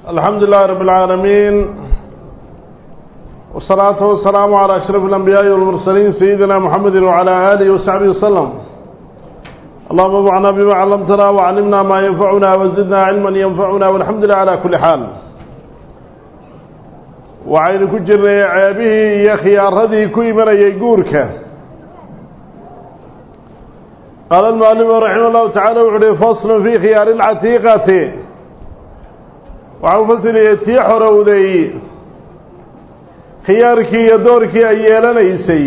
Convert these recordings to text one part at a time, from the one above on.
الحمد لله رب العالمين والصلاة والسلام على أشرف الأنبياء والمرسلين سيدنا محمد وعلى آله وصحبه وسلم اللهم انفعنا بما علمتنا وعلمنا ما ينفعنا وزدنا علما ينفعنا والحمد لله على كل حال وعين كجر عيبه يا خيار هذه كي من يقورك قال المعلم رحمه الله تعالى وعليه فصل في خيار العتيقة waxau fasiriyey tii xorowday khiyaarkii iyo doorkii ay yeelanaysay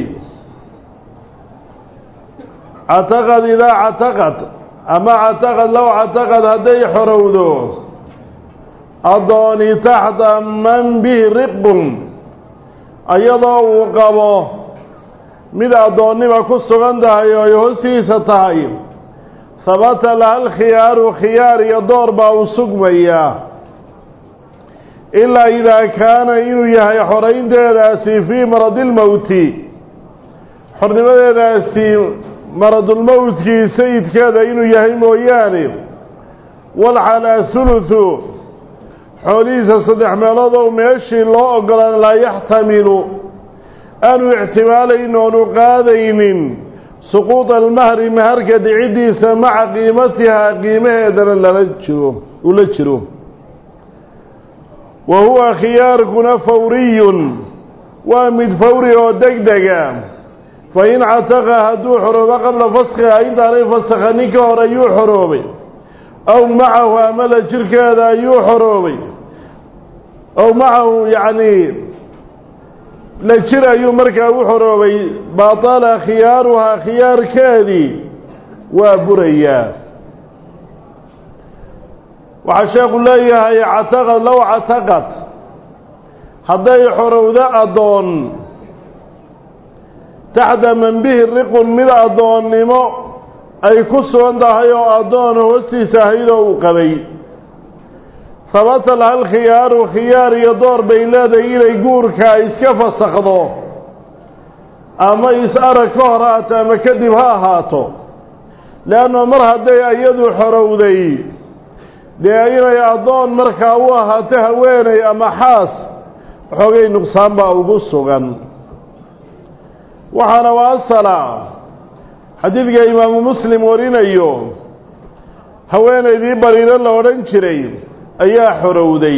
cataqad idaa cataqad ama cataqad low cataqad hadday xorowdo addooni taxta man bihi riqbun iyadoo uu qabo mid addoonnima ku sugan tahay oo ay hoostiisa tahay habata laha alkhiyaaru khiyaar iyo door baa u sugmayaa ilaa idaa kaana inuu yahay xoraynteedaasi fii maradilmowti xornimadeedaasi maradulmowtkii sayidkeeda inuu yahay mooyaane walcalaa huluthu xoolihiisa saddex meelood oo meeshii loo ogolaan laa yaxtamilu aanu ixtimaalayn oonu qaadaynin suquuda almahri maharka dhiciddiisa maca qiimatihaa qiimaheedana lala jiro ula jiro wa huwa khiyaarkuna fawriyun waa mid fawri oo deg dega fa in cataqa hadduu xoroobo qabla faskhiha intaanay fasakha nin ka hor ayuu xoroobay aw macahu ama la jirkeeda ayuu xoroobay aw macahu yacni la jir ayuu markaa u xoroobay batala khiyaaruhaa khiyaarkeedii waa burayaa waxaa sheekhu leeyahay cataqad low cataqad hadday xorowdo addoon taxta man bihi riqun mid addoonnimo ay ku sugan tahay oo addoona hoostiisa ahaydoo uu qabay habata laha alkhiyaaru khiyaar iyo door bay leedahay inay guurka iska fasakhdo ama is-arag ka hor haato ama kadib ha ahaato leanna mar hadday iyadu xorowday dee inay addoon markaa u ahaato haweeney ama xaas xoogay nuqsaan baa ugu sugan waxaana waa asala xadiidka imaamu muslim warinayo haweenaydii bariiro la odhan jiray ayaa xorowday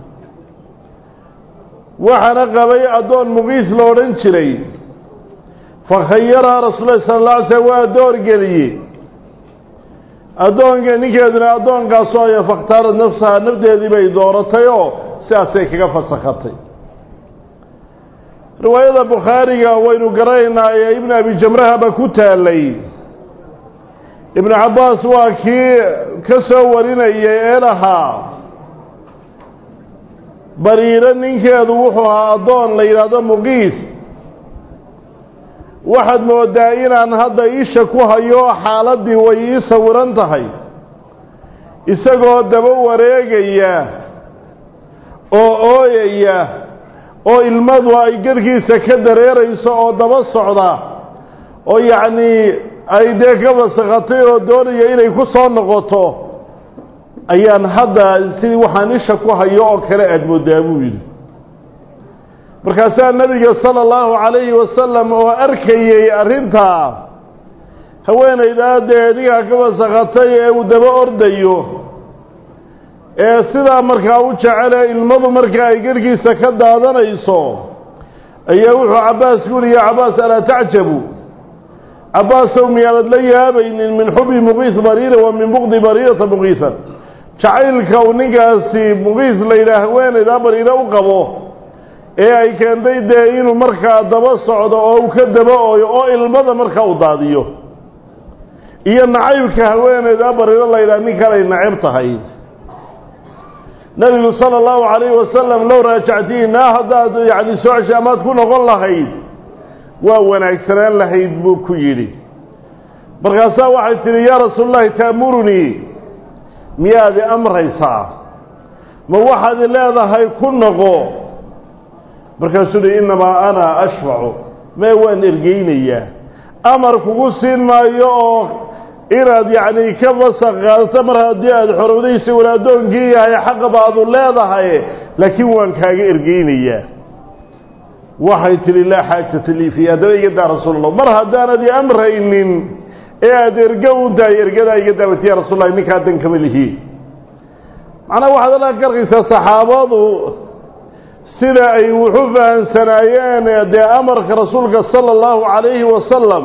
waxaana qabay addoon muqiis la odhan jiray fakhayaraha rasuul lahi sala alla alay slm waa door geliye addoonka ninkeeduna addoonkaasoo aya fakhtaarad nafsaha nafdeedii bay dooratay oo sidaasay kaga fasakhatay riwaayada bukhaariga waynu garanaynaa ee ibnu abi jamrahaba ku taalay ibnu cabbaas waa kii ka soo warinayay ee lahaa bariiro ninkeedu wuxuu ahaa addoon la yidhaahdo muqiis waxaad moodaa inaan hadda isha ku hayo xaaladdii way ii sawiran tahay isagoo daba wareegaya oo ooyaya oo ilmadu ay garhkiisa ka dareerayso oo daba socda oo yacnii ay dee ka fasakhatay oo doonaya inay ku soo noqoto ayaan hadda sidii waxaan isha ku hayo oo kale aada moodaa buu yidhi markaasaa nebiga sala allahu calayhi wasalam oo arkayey arrintaa haweenaydaa dee ninkaa ka fasakhatay ee uu daba ordayo ee sidaa markaa u jecele ilmadu markaa ay garhkiisa ka daadanayso ayaa wuxuu cabbaas ku yihi ya cabbaas alaa tacjabu cabbaasow miyaanad la yaabaynin min xubi muqiis bariira wa min buqdi bariirata muqiisan jacaylka uu ninkaasi muqiis la yidhaha haweenaydaa bariiro u qabo ee ay keentay dee inuu markaa daba socdo oo uu ka daba ooyo oo ilmada markaa u daadiyo iyo nacaybka haweeneyda bariiro la yidhaha nin kalay nacab tahay nebigu sala allahu calayhi wasalam low raajactiinaa haddaad yacni soo ceshay amaad ku noqon lahayd waa wanaagsanaan lahayd buu ku yidhi markaasaa waxay tidhi yaa rasuululahi taamurunii miyaad i amraysaa ma waxaad i leedahay ku noqo markaasuu uhi innamaa ana ashfacu mee waan ergeynayaa amar kugu siin maayo oo inaad yacni ka fasaq qaadato mar haddii aada xorowday isaguna addoonkii yahay xaqa baadu leedahay laakiin waan kaaga ergeynayaa waxay tidhi laa xaajata lii fiihi haddaba iga daa rasuul allah mar haddaanad i amraynin ee aada ergo u tahay ergadaa iga daawati ya rasuul allah ninkaa dan kama lihi macnaa waxaad alaa ka arkaysaa saxaabadu sida ay wuxu fahamsanaayeen dee amarka rasuulka sala allahu calayhi wasalam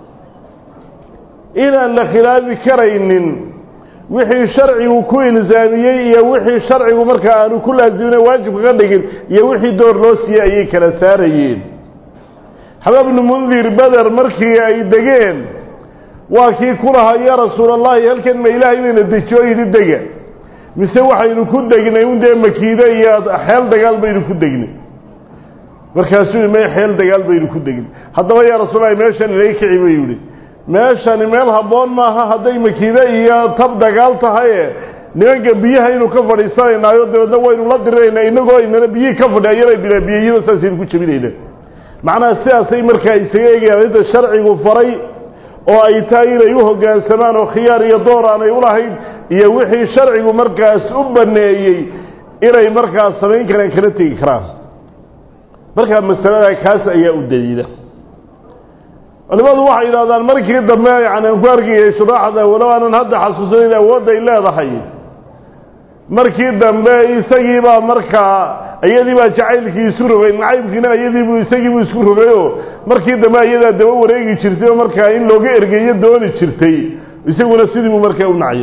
inaan la khilaafi karaynin wixii sharcigu ku ilsaamiyey iyo wixii sharcigu markaa aanu ku laasimin waajibka ka dhigin iyo wixii door loo siiyey ayay kala saarayeen xabaab bnu mundir beder markii ay degeen waa kii ku lahaa yaa rasuul allahi halkan ma ilaahay bayna dejiyo yidhi dega mise waxaynu ku degnay un dee makiide iyo xeel dagaal baynu ku degnay markaasuu yihi may xeel dagaal baynu ku degnay haddaba yaa rasuullahi meeshan inaga kici buu yihi meeshani meel habboon maaha hadday makiide iyo tab dagaal tahaye nimanka biyahaynu ka fadhiisanaynaayo dabeedna waynu la diriraynaa inagoo inana biyihii ka fadhi ayana bilaa biyayaba saasaynu ku jebinayna macnaha sidaasay markaa isaga eegayaan inta sharcigu faray oo ay tahay inay u hoggaansamaan oo khiyaar iyo door aanay ulahayn iyo wixii sharcigu markaas u baneeyey inay markaas samayn karaan kala tegi karaan markaa masalada kaas ayaa u daliila culimadu waxay yidhahdaan markii dambe yani aan ku arkayay shuraaxda walow aanan hadda xasuusanayn awoodday leedahay markii dambe isagiibaa markaa iyadiibaa jacaylkii isu rogay nacaybkiina iyadiibu isagiibuu isku rogayoo markii dambe iyadaa daba wareegi jirtay oo markaa in looga ergeeyo dooni jirtay isaguna sidii buu markaa u nacay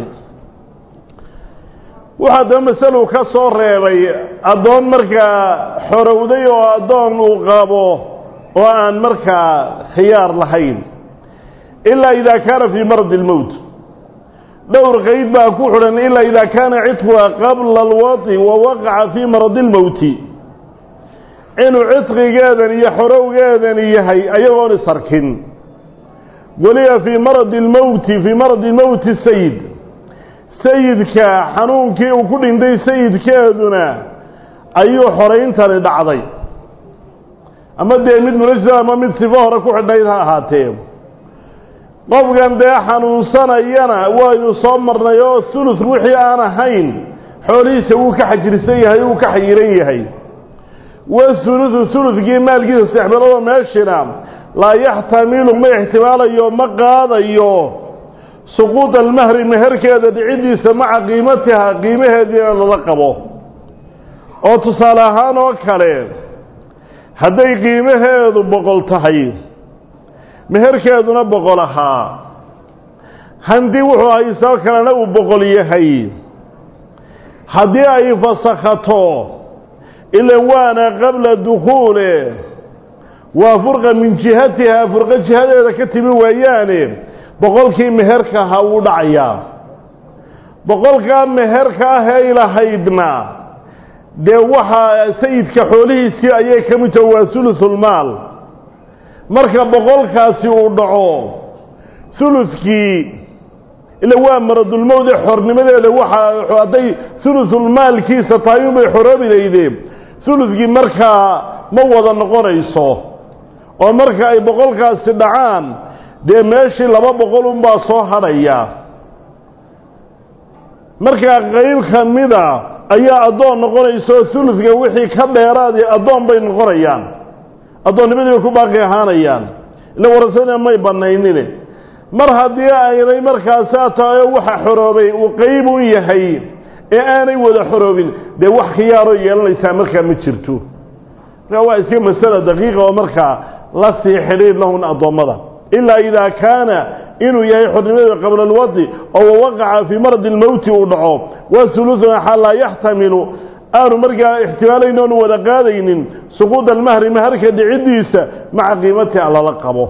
waxaa daba masalu ka soo reebay addoon markaa xorowday oo addoon uu qabo oo aan markaa khiyaar lahayn ilaa idaa kaana fii maradi lmowt dhowr qeyd baa ku xidhan ilaa idaa kaana cidquha qabla alwadi wa waqaca fii maradi lmowti inuu cidqigeedan iyo xorowgeedan yahay ayagoon isarkin weliba fii maradi lmowti fii maradi lmowti sayid sayidka xanuunkii uu ku dhintay sayidkeeduna ayuu xorayntani dhacday ama dee mid munajisa ama mid sifo hore ku xidhnayd ha ahaatee qofkan dee xanuunsanayana waynu soo marnay oo sulus wixii aan ahayn xoolihiisa wuu ka xajirsan yahay wuu ka xayiran yahay wasulusu suluskii maalkiisa saddex meeloodoo meeshina laa yaxtamilu ma ixtimaalayo ma qaadayo suquud almahri meherkeeda dhiciddiisa maca qiimatiha qiimaheediina lala qabo oo tusaale ahaan oo kale hadday qiimaheedu boqol tahay meherkeeduna boqol ahaa handii wuxuu haysoo kalena uu boqol yahay haddii ay fasakhato ilan waana qabla dukhuule waa furqa min jihatiha furqo jihadeeda ka timi waayaane boqolkii meherka ahaa wuu dhacayaa boqolkaa meherka ah ee ilahaydna dee waxaa sayidka xoolihiisii ayay ka mid taho waa hulusulmaal marka boqolkaasi uu dhaco huluskii ila waa maradulmowde xornimadeeda waxaa hadday hulusulmaalkiisa tahay unbay xoroobi laydeen huluskii markaa ma wada noqonayso oo marka ay boqolkaasi dhacaan dee meeshii laba boqol unbaa soo hadhaya markaa qeyb ka mida ayaa addoon noqonaysa oo huluska wixii ka dheeraadi addoon bay noqonayaan addoonnimadii bay ku baaqi ahaanayaan ila warasana may banaynine mar haddii aynay markaasaa tahay oo waxa xoroobay uu qeyb u yahay ee aanay wada xoroobin dee wax khiyaaroo yeelanaysaa markaa ma jirto markaa waa iska masala daqiiqa oo markaa la sii xidhiir lahun addoommada ilaa idaa kaana inuu yahay xornimada qabla alwadi oo wawaqaca fii maradi lmowti uu dhaco waa sulusun xaa laa yaxtamilu aanu markaa ixtimaalayn oonu wada qaadaynin suquud almahri maharka dhiciddiisa maca qiimatiha lala qabo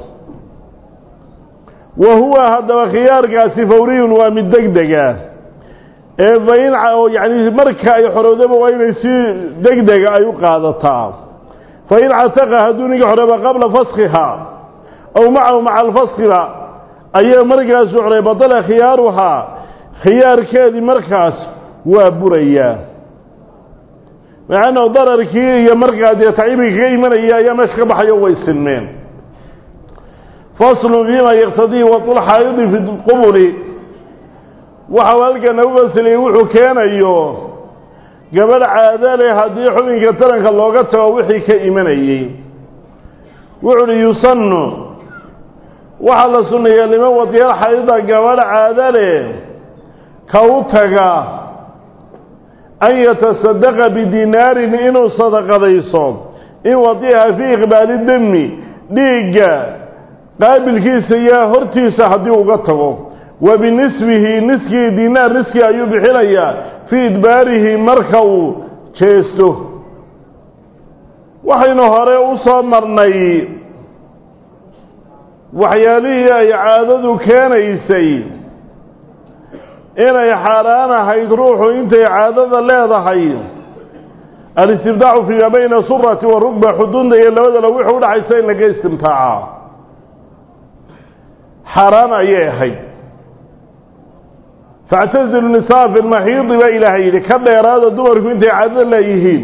wa huwa haddaba khiyaarkaasi fawriyun waa mid deg dega ee fain yani marka ay xoroodaba waa inay si deg dega ay u qaadataa fain cataqa hadduu ninka xorooba qabla faskiha aw macahu maca alfaskiba ayaa markaas u xoray badala khiyaaruhaa khiyaarkeedii markaas waa burayaa macanao dararkii iyo markaa dee tacibigii kaga imanaya ayaa meesha ka baxayo way sinmeen faslu fima yaktadii waulxaayidi fi qubuli waxau halkana u fasiliyey wuxuu keenayo gabadh caada leh haddii xubinka taranka looga tago wixii ka imanayey wuxu uhi yusannu waxaa la sunneeyaa liman wadiyal xaydida gabadh caada leh ka u taga an yatasadaqa bidinaarin inuu sadaqadayso in wadiiha fii iqbaali demi dhiigga qaabilkiisa iyo hortiisa haddii uga tago wa binisbihi niskii dinaar niskii ayuu bixinayaa fii idbaarihi marka uu jeesto waxaynu hore u soo marnay waxyaalihii ay caadadu keenaysay inay xaaraan ahayd ruuxu intay caadada leedahay alistibdaacu fiima bayna surati wa rugba xudunta iyo labadala wixii udhaxaysa in laga istimtaaca xaaraan ayay ahayd factazilu nisaa fi lmaxiidi baa ilaahay yidhi ka dheeraada dumarku intay caadada leeyihiin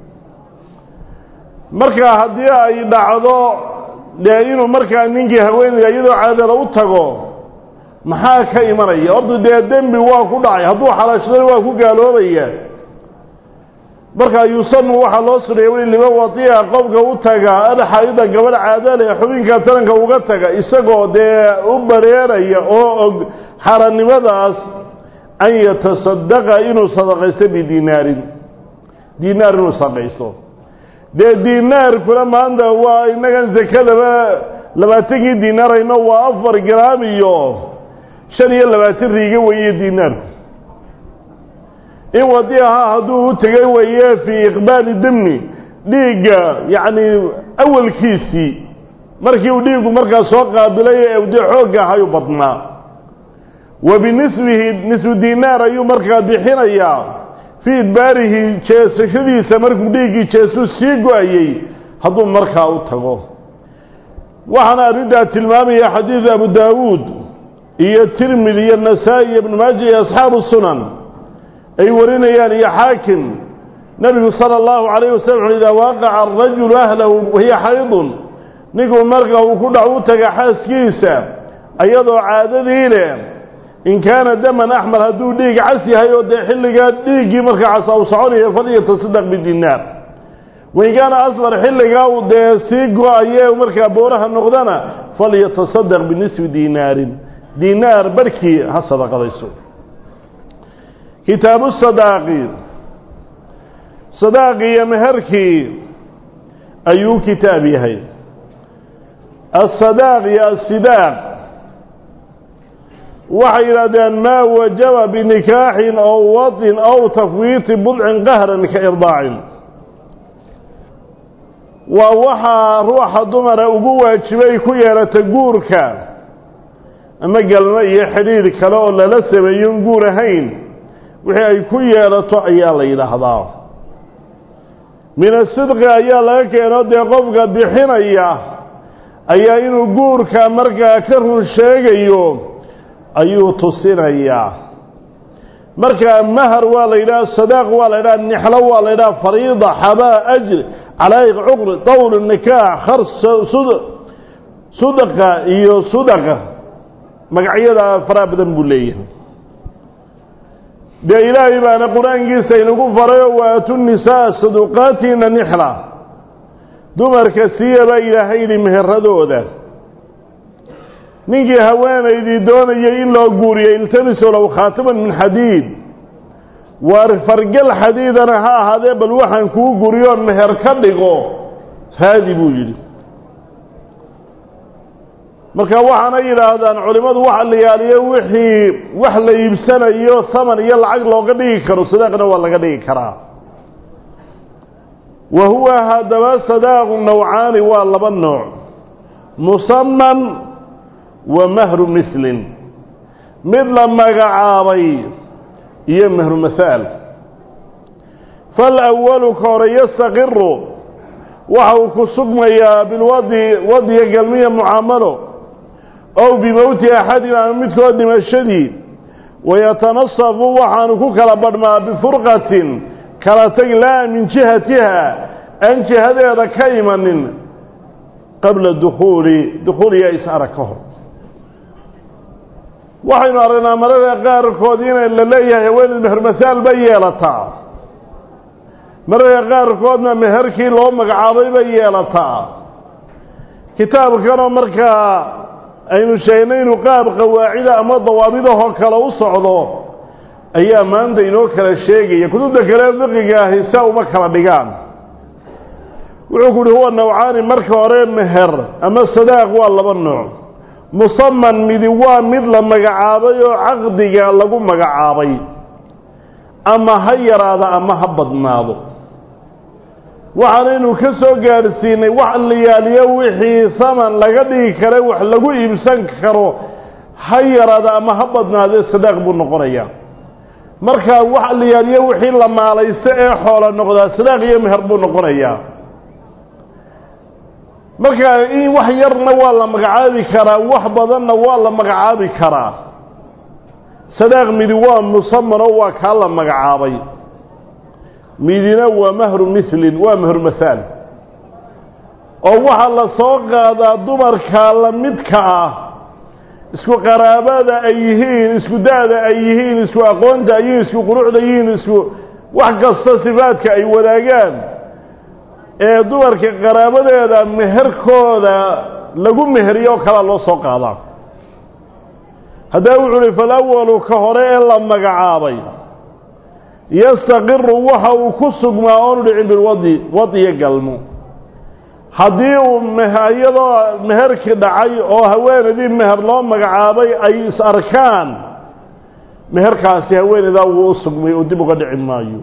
marka haddii ay dhacdo dee inuu markaa ninkii haweenayda iyadoo caadala u tago maxaa ka imanaya horta dee dembi waa ku dhacay hadduu xalaashadana waa ku gaaloobaya markaa yusanu waxaa loo suneeya weli liman wadiica qofka u taga alxaayida gabadh caadale xubinka taranka uga taga isagoo dee u bareeraya oo og xaranimadaas an yatasadaqa inuu sadaqaysto bidinaarin dinaar inuu sadaqaysto dee dinaarkuna maanta waa innagan zakadaba labaatankii dinaarayno waa afar garaam iyo shan iyo labaatan riiga weeye dinaarku in wadiaha hadduu u tegay weeye fii iqbaali demni dhiigga yacni awalkiisii markii uu dhiiggu markaa soo qaabilay ee dee xoogga ahayu badnaa wa binisbihi nisfu dinaar ayuu markaa bixinayaa fii idbaarihi jeesashadiisa markuu dhiiggii jeesuu sii go-ayey hadduu markaa u tago waxaana arrintaa tilmaamaya xadiid abu daawuud iyo tirmidi iyo nasaa-i iyo ibnu maaja iyo asxaabu sunan ay warinayaan iyo xaakim nebigu sala allahu calayh wasalam wuxu idaa waaqaca arajulu ahlahu wahiya xaydun ninkuu marka uu ku dhac u taga xaaskiisa ayadoo caadadii leh in kaana daman axmar hadduu dhiig cas yahay oo dee xilligaa dhiiggii markaa casa u soconaya falyatasadaq bidinaar wain kaana asfar xilligaa uu dee sii go-aye markaa booraha noqdana falyatasadaq binisfi dinaarin dinaar barhkii ha sadaqadayso kitaabu sadaaqi sadaaqi iyo meherkii ayuu kitaab yahay asadaaq iyo asidaaq waxay yidhahdeen maa wajaba binikaaxin ow wadin ow tafwiiti budcin qahran ka irdaacin waa waxaa ruuxa dumara ugu waajibay ku yeelata guurka ama galmo iyo xidhiidh kale oo lala sameeyon guur ahayn wixii ay ku yeelato ayaa la yidhaahdaa min asidqi ayaa laga keeno dee qofka bixinaya ayaa inuu guurka markaa ka run sheegayo ayuu tusinayaa markaa mahar waa la yidhaha sadaaq waa la yidhaha nixlo waa la yidhaha fariida xabaa ajr calaa'iq cuqri dawl nikaax khars sudaqa iyo sudaqa magacyada faraha badan buu leeyahay dee ilaahay baana qur-aankiisa inagu farayo waatu nisaa saduqaatiina nixla dumarka siiyabaa ilaahay yidhi meheradooda ninkii haweenaydii doonayay in loo guuriyey iltamiso low khaataman min xadiid waar fargal xadiidana ha ahaadee bal waxaan kuu guriyoon meher ka dhigo raadi buu yidhi marka waxaana yidhaahdaan culimmadu waxa la yaaliyo wixii wax la iibsanayo haman iyo lacag looga dhigi karo sadaaqna waa laga dhigi karaa wa huwa haddaba sadaaqu nawcaani waa laba nooc musaman wa mahru mislin mid la magacaabay iyo mahru mahaal falawalu ka hore yastaqiru waxa uu ku sugmayaa bilwadi wadiga galmiya mucaamalo ow bimowti axadin ama midkood dhimashadii wayatanasafu waxaanu ku kala badhmaa bifurqatin kala tag laa min jihatiha aan jihadeeda ka imanin qabla dukuuli dukhuuliya is-arag ka hor waxaynu aragnaa mararka qaarkood inay la leeyahay haweeneyd mehermasaal bay yeelataa mararka qaarkoodna meherkii loo magacaabay bay yeelataa kitaabkanoo markaa aynu sheegnay inuu qaab qawaacida ama dawaabidahoo kale u socdo ayaa maanta inoo kala sheegaya kutubta kale fiqiga ahi saa uma kala dhigaan wuxuu ku uhi huwa nawcaani marka hore meher ama sadaaq waa laba nooc musaman midi waa mid la magacaabay oo caqdiga lagu magacaabay ama ha yaraado ama ha badnaado waxaanaynu ka soo gaadhsiinay wax liyaaliyo wixii saman laga dhigi kara wax lagu iibsan karo ha yaraado ama ha badnaadee sadaaq buu noqonayaa markaa wax liyaaliyo wixii la maalaysto ee xoola noqdaa sadaaq iyo meher buu noqonayaa markaa in wax yarna waa la magacaabi karaa wax badanna waa la magacaabi karaa sadaaq midi waa musamanoo waa kaa la magacaabay midina waa mahru milin waa mahru mahaal oo waxaa la soo qaadaa dumarka la midka ah isku qaraabada ay yihiin isku da-da ay yihiin isku aqoonta ay yihiin isku quruxda yihiin isku wax kasta sifaadka ay wadaagaan ee dumarka qaraabadeeda meherkooda lagu meheriyo kalaa loo soo qaadaa haddaa wuxuu uhi falawalu ka hore ee la magacaabay yastaqiru waxa uu ku sugmaa oonu dhicin bilwadi wadiyo galmo haddii uu iyadoo meherkii dhacay oo haweenaydii meher loo magacaabay ay is arkaan meherkaasi haweenaydaa wuu u sugmay oo dib uga dhici maayo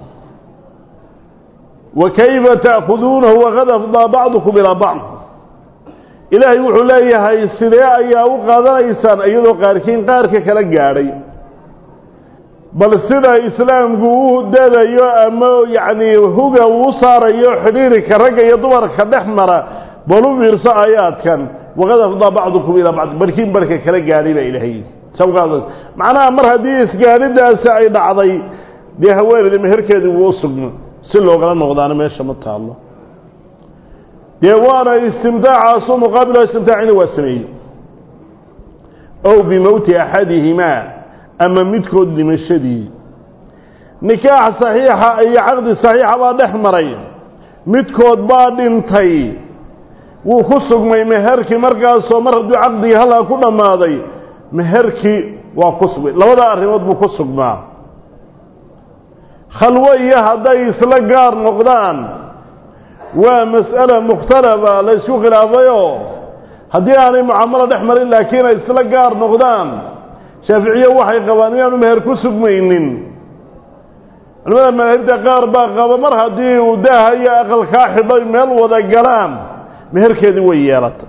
wa kayfa ta'khuduunahu waqad afdaa bacdukum ilaa bacd ilaahay wuxuu leeyahay sidee ayaa u qaadanaysaan iyadoo qaarkiin qaarka kala gaadhay bal sida islaamku u dadayo ama yacnii huga uu saarayo xidhiirika ragga iyo dumarka dhex mara bal u fiirso aayaadkan waqad afdaa bacdukum ilaa bacd barkiin barka kala gaadhay baa ilaahay sawqaadaas macnaha mar haddii isgaadhidaasi ay dhacday dee haweeneyda meherkeedii wuu u sugmo si loogala noqdaana meesha ma taallo dee waana istimtaacaasu muqaabila istimtaacina waa sameeyey ow bimowti axadihimaa ama midkood dhimashadii nikaax saxiixa iyo caqdi saxiixa baa dhex maray midkood baa dhintay wuu ku sugmay meherkii markaasoo mar hadduu caqdigii halkaa ku dhammaaday meherkii waa ku sugmay labada arrimood buu ku sugmaa khalwo iyo hadday isla gaar noqdaan waa mas'ala mukhtalafa la ysku khilaafayoo haddii aanay mucaamalo dhex marin laakiin ay isla gaar noqdaan shaaficiye waxay qabaan inaanu meher ku sugmaynin culamada madaahibta qaar baa qaba mar haddii uu daaha iyo aqalkaa xidhay meel wada galaan meherkeedii way yeelatay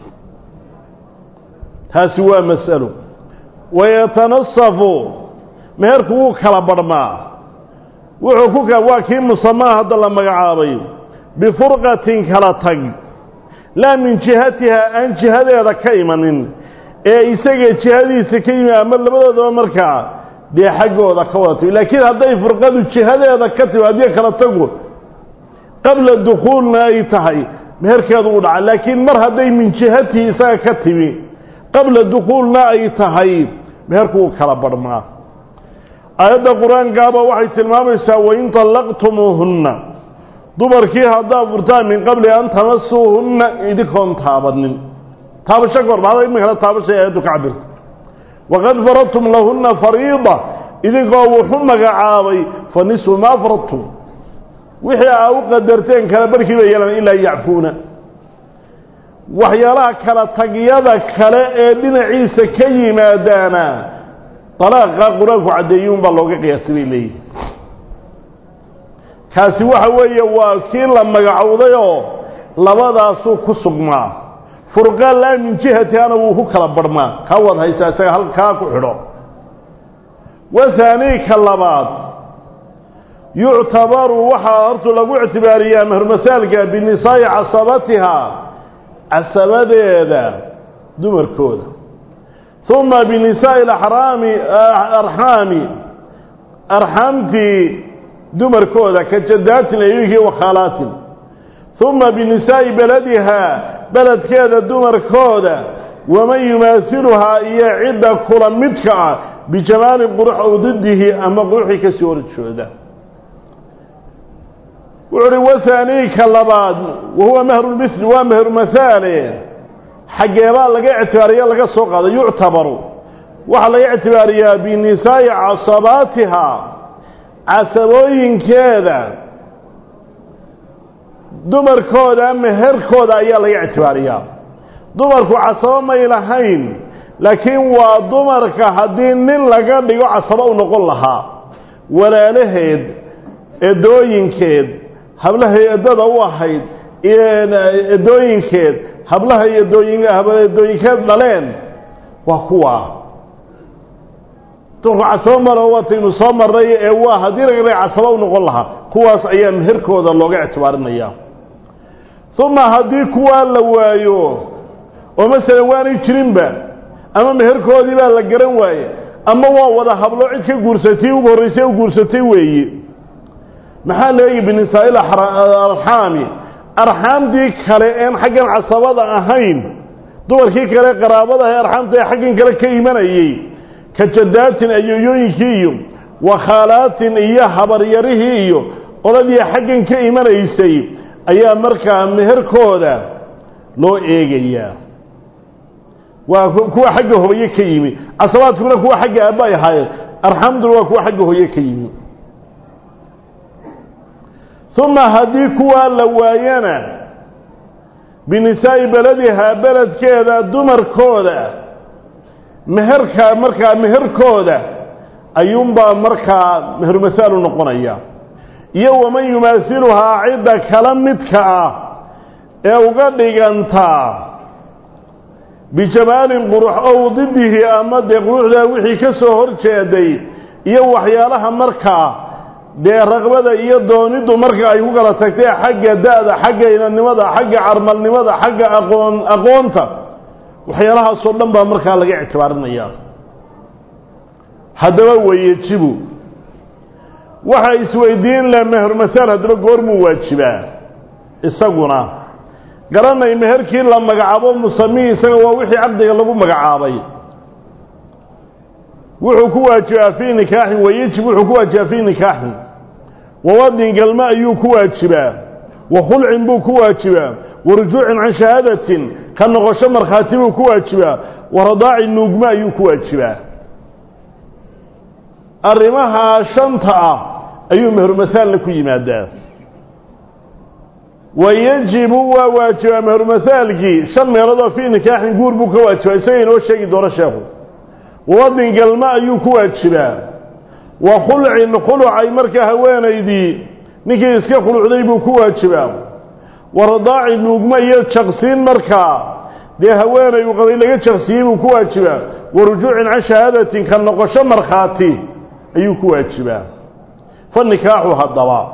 taasi waa mas'alo wayatanasafu meherku wuu kala barhmaa wuxuu ku ka waa kii musamaa hadda la magacaabay bifurqatin kala tag laa min jihatiha aan jihadeeda ka imanin ee isaga jihadiisa ka yimi ama labadoodaba markaa dee xaggooda ka wada timi laakiin hadday furqadu jihadeeda ka timi haddii kala tagu qabla dukhuulna ay tahay meherkeedu u dhaca laakiin mar hadday min jihatihi isaga ka timi qabla dukhuulna ay tahay meherku wuu kala barhmaa aayadda qur-aankaaba waxay tilmaamaysaa wain طallaqtumuuhunna dumarkii haddaad furtaan min qabli an tamasuuhunna idinkoon taabanin taabasho ka hor bada iminkana taabashay aayaddu ka cabirta waqad faradtum lahunna fariida idinkoo wuxu magacaabay fa nisfu maa faradtum wixii aa u qadarteen kala barkii bay yeelan ilaa yacfuuna waxyaalaha kala tagyada kale ee dhinaciisa ka yimaadaana dalaaqa qur-aanku caddeeyuun baa looga qiyaasay bay leeyihin kaasi waxa weeye waa kii la magacowdayoo labadaasuu ku sugmaa furqa laa min jihatihana wuu ku kala barhmaa kaa waad haysaa isaga halkaa ku xidho wahaanii ka labaad yuctabaru waxaa hortu lagu ictibaariyaa mehermasaalka binisaa'i casabatiha casabadeeda dumarkooda uma binisaa'i araami arxaami arxaamtii dumarkooda ka jadaatin ayunkii wakhaalaatin uma binisaa'i beladiha beledkeeda dumarkooda waman yumaasiluhaa iyo cidda kula midka ah bijamaalin qurux ow didihi ama quruxii ka soo horjooda wuxu uhi wahaaniika labaad wahuwa mahrulmisli waa mehrumahale xaggeebaa laga ictibaariya laga soo qaada yuctabaru waxaa laga ictibaariyaa binisaa'i casabaatiha casabooyinkeeda dumarkooda meherkooda ayaa laga ictibaariyaa dumarku casabo may lahayn laakiin waa dumarka haddii nin laga dhigo casabo u noqon lahaa walaalaheed edooyinkeed hablahay eddada u ahayd edooyinkeed hablahay edooyinkeed dhaleen waa kuwa dumarku casabo maro waataynu soo marnay ee waa haddii laga dhigo casabo u noqon lahaa kuwaas ayaa meherkooda looga ictibaarinaya uma haddii kuwaa la waayo oo masalan waanay jirinba ama meherkoodii baa la garan waaye ama waa wada hablo cid ka guursatay ugu horraysay u guursatay weeye maxaa la eegi binisaa'il arxaami arxaamtii kale een xaggan casabada ahayn dumarkii kale qaraabada ahe arxaamta ee xaggan kale ka imanayey ka jadaatin ayoyooyinkii iyo wakhaalaatin iyo habaryarihii iyo qoladii xaggan ka imanaysay ayaa markaa meherkooda loo eegayaa waa kuwa xagga hooye ka yimi casabaadkuna kuwa xagga aabba ay ahaayeen arxamduna waa kuwa xagga hooye ka yimi uma haddii kuwaa la waayana binisaa'i beladihaa beledkeeda dumarkooda meherka markaa meherkooda ayuunbaa markaa mehermasaalu noqonaya iyo waman yumaasiluhaa cidda kala midka ah ee uga dhigantaa bijamaalin qurux ow didihi ama dee quruxdaa wixii ka soo hor jeeday iyo waxyaalaha markaa dee raqbada iyo dooniddu marka ay ku kala tagtay xagga da-da xagga inanimada xagga carmalnimada xagga aqoon aqoonta waxyaalahaasoo dhan baa markaa laga ictibaarinaya haddaba wayejibu waxaa isweydiin leh mehermasaal haddaba goormuu waajibaa isaguna garanay meherkii la magacaabo musamii isaga waa wixii caqdiga lagu magacaabay wuxuu ku waajibaa fii nikaaxin wayejib wuxuu ku waajibaa fii nikaaxin wawadin galma ayuu ku waajibaa wa khulcin buu ku waajibaa wa rujuucin can shahaadatin ka noqosho markhaati buu ku waajibaa wa radaaci nuugma ayuu ku waajibaa arrimahaa shanta ah ayuu mehermasaalna ku yimaadaa wayejibu waa waajibaa mehermasaalkii shan meeloodoo fii nikaaxin guur buu ka waajibaa isaga inoo sheegi doono sheekhu wadin galma ayuu ku waajibaa wa khulcin khulucay markaa haweenaydii ninkii iska khulucday buu ku waajibaa wa radaaci nuugma iyo jaqsiin markaa dee haweenay uu qabay laga jaqsiyey buu ku waajibaa wa rujuucin can shahaadatin ka noqosho markhaati ayuu ku waajibaa fa nikaaxu haddaba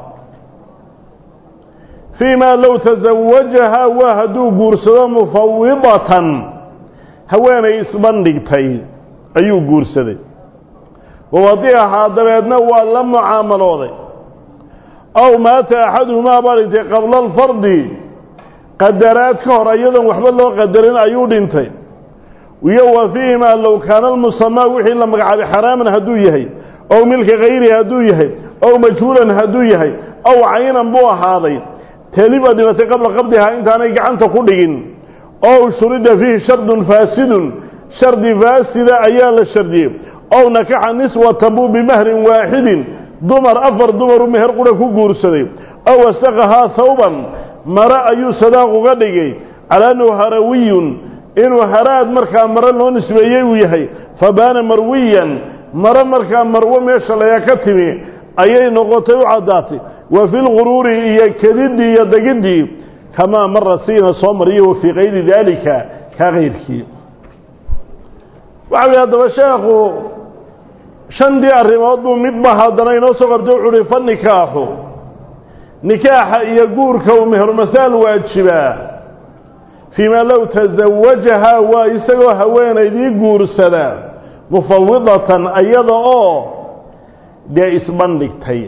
fii maa low tasawajahaa waa hadduu guursado mufawidatan haweenay isbandhigtay ayuu guursaday wawadiahaa dabeedna waa la mucaamalooday aw maata axaduhumaa baa dhintay qabla alfardi qadaraad ka hor iyadoon waxba loo qadarin ayuu dhintay iyo wa fiihimaa low kaana almusamaa wixii la magacaabay xaraaman hadduu yahay ow milka kayrihi hadduu yahay ow majhuulan hadduu yahay ow caynan buu ahaaday teeliba dhimatay qabla qabdihaa intaanay gacanta ku dhigin ow shurida fiihi shardun faasidun shardi faasida ayaa la shardiyey ow nakaxa niswatan buu bimahrin waaxidin dumar afar dumaru meher qura ku guursaday ow wasaqahaa hawban mare ayuu sadaaq uga dhigay calaa annahu harawiyun inuu haraad markaa mare loo nisbeeyey uu yahay fabaana marwiyan mare markaa marwo meesha layaa ka timi ayay noqotay u caddaatay wa fi lguruuri iyo kediddii iyo degiddii kamaa mara siina soo mariyo wa fii kayri daalika kaa kayrkii waxa uhi haddaba sheekhu shantii arrimood buu midba haddana inoo soo qabtay wuxu uhi fa nikaaxu nikaaxa iyo guurka uu mehermasaal waajibaa fii maa low tasawajahaa waa isagoo haweenaydii guursada mufawidatan iyada oo dee isbandhigtay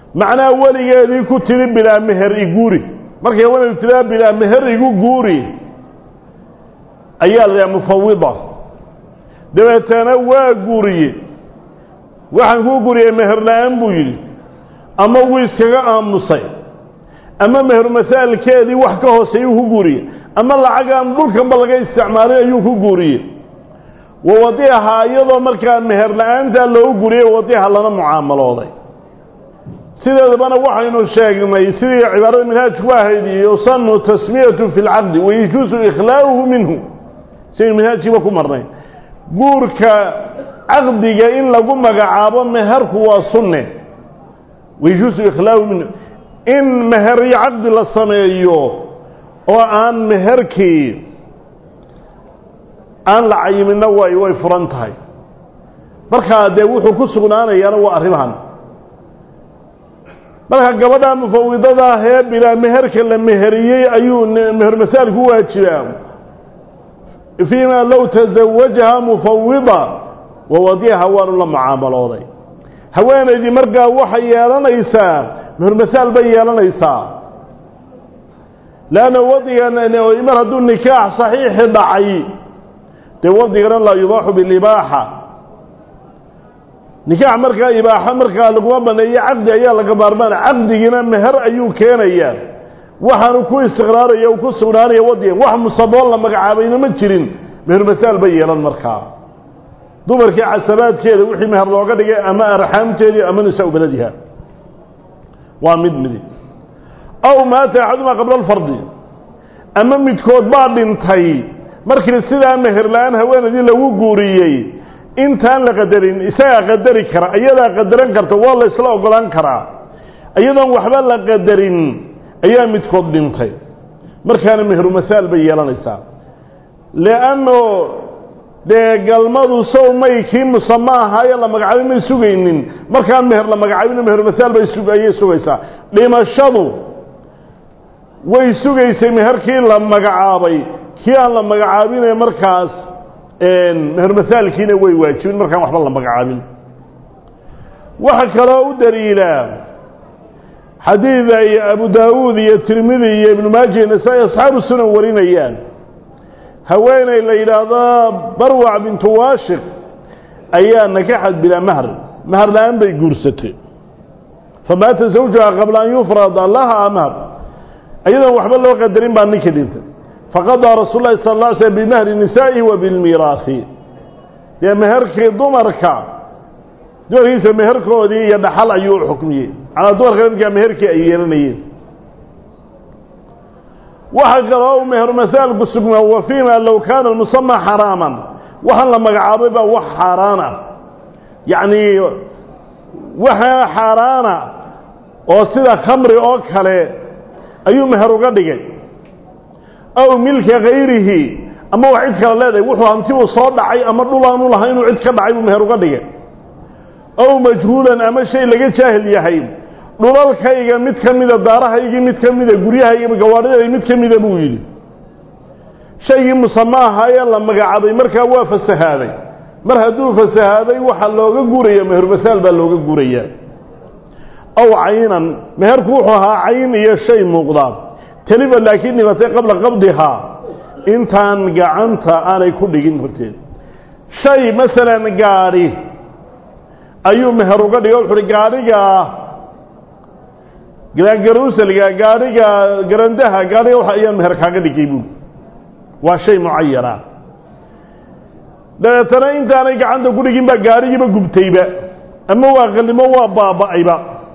macnaha weligeedii ku tiri bilaa meher iguuri markay haweenaydu tiraa bilaa meher igu guuri ayaa la yidhaha mufawida dabeetana waa guuriye waxaan kuu guriyey meher la-aan buu yidhi ama wuu iskaga aamusay ama meher masaalkeedii wax ka hooseeyuu ku guuriyey ama lacagaan dhulkanba laga isticmaalin ayuu ku guuriyey wa wadiiha iyadoo markaa meher la-aantaa loogu guriyey wadiiha lana mucaamalooday sideedabana waxaynu sheegnay sidii cibaarada minhaajku ahayd yusanu tasmiyatu fi lcaqdi wayajuusu ikhlaa'uhu minhu sidaynu minhaajkiiba ku marnay guurka caqdiga in lagu magacaabo meherku waa sunne wayajuusu ikhlaa'uhu minhu in meher iyo caqdi la sameeyo oo aan meherkii aan la cayimina way way furan tahay markaa dee wuxuu ku sugnaanayaana waa arrimahan marka gabadha mufawidada ahee bilaa meherka la meheriyey ayuu meher masaal ku waajibaa fiima low tasawajaha mufawida wawadiha waanu la mucaamalooday haweenaydii markaa waxay yeelanaysaa meher masaal bay yeelanaysaa leanna wadigan mar hadduu nikaax saxiixi dhacay dee wadigana laa yubaaxu bilibaaxa nikaax markaa ibaaxo markaa laguma baneeyo caqdi ayaa laga maarmaana caqdigina meher ayuu keenayaa waxaanu ku istiqraaraya u ku sugnaanaya wadigan wax musaboon la magacaabayna ma jirin meher masaal bay yeelan markaa dumarkii casabaadkeeda wixii meher looga dhigay ama arxaamteedii ama nisaa-u beladiha waa mid midi aw maata axadumaa qabla alfardi ama midkood baa dhintay markii sidaa meher la-aan haweenaydii lagu guuriyey intaan la qadarin isagaa qadari kara iyadaa qadaran karta waa la isla ogolaan karaa iyadoon waxba la qadarin ayaa midkood dhintay markaana meheru masaal bay yeelanaysaa leanno dee galmadu sow may kii musama ahaaye la magacaabay may sugaynin markaan meher la magacaabino meheru masaal bay ayay sugaysaa dhimashadu way sugaysay meherkii la magacaabay kii aan la magacaabine markaas meher masaalkiina way waajibin markaan waxba la magacaabin waxa kaloo u daliilaa xadiid ay abu daawuud iyo tirmidi iyo ibnu maaja iyo nasaa-i asxaabu sunan warinayaan haweeney la yidhaahdo barwac bintu waashiq ayaa nakaxad bilaa mahr mahar la-aan bay guursatay famaata zawjuha qabla an yufrada laha mahr iyadoon waxba loo qadarin baa ninka dhintay faqadaa rasuul lahi sal lla slm bimahri nisaa'ihi wa bilmiiraasi dee meherkii dumarka dumarkiisa meherkoodii iyo dhaxal ayuu u xukmiyey calaa dumarka midkaa meherkii ay yeelanayeen waxa kaloo u meher masaalku sugnaa wa fiima low kaana almusama xaraaman waxaan la magacaabay baa wax xaaraan ah yacni waxaa xaaraana oo sida khamri oo kale ayuu meher uga dhigay aw milka hayrihi ama wax cid kale leedahay wuxuu hanti uu soo dhacay ama dhul aanu lahay inuu cid ka dhacay buu meher uga dhigay aw majhuulan ama shay laga jaahil yahay dhulalkayga mid ka mida daarahaygii mid ka mida guryahayga gawaadhidayda mid ka mida buu yidhi shaygii musama ahaayee la magacaabay markaa waa fasahaaday mar hadduu fasahaaday waxaa looga guuraya meher masaal baa looga guurayaa aw caynan meherku wuxuu ahaa cayn iyo shay muuqda teliba laakiin dhimatay qabla qabdihaa intaan gacanta aanay ku dhigin horteed shay masalan gaadhi ayuu meher uga dhigay wuxu uhi gaadhigaa garuusalga gaadhiga garandaha gaadhiga waxa ayaan meher kaaga dhigay buuli waa shay mucayana dabeetana intaanay gacanta ku dhigin baa gaadhigiiba gubtayba ama waa qallimo waa baaba'ayba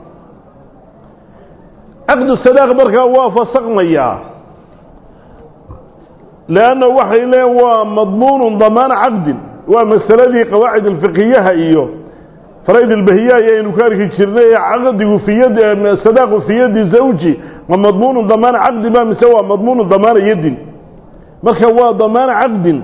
caqdu sadaaq markaa waa fasaqmayaa leanna waxay leen waa madmuunu damaana caqdin waa masaladii qawaacid alfiqiyaha iyo farayd albahiya ayaynu ka arki jirnay caqdigu fi yadi sadaaqu fi yadi zawji ma madmuunu damaana caqdin ba mise waa madmuunu damaana yadin marka waa damaana caqdin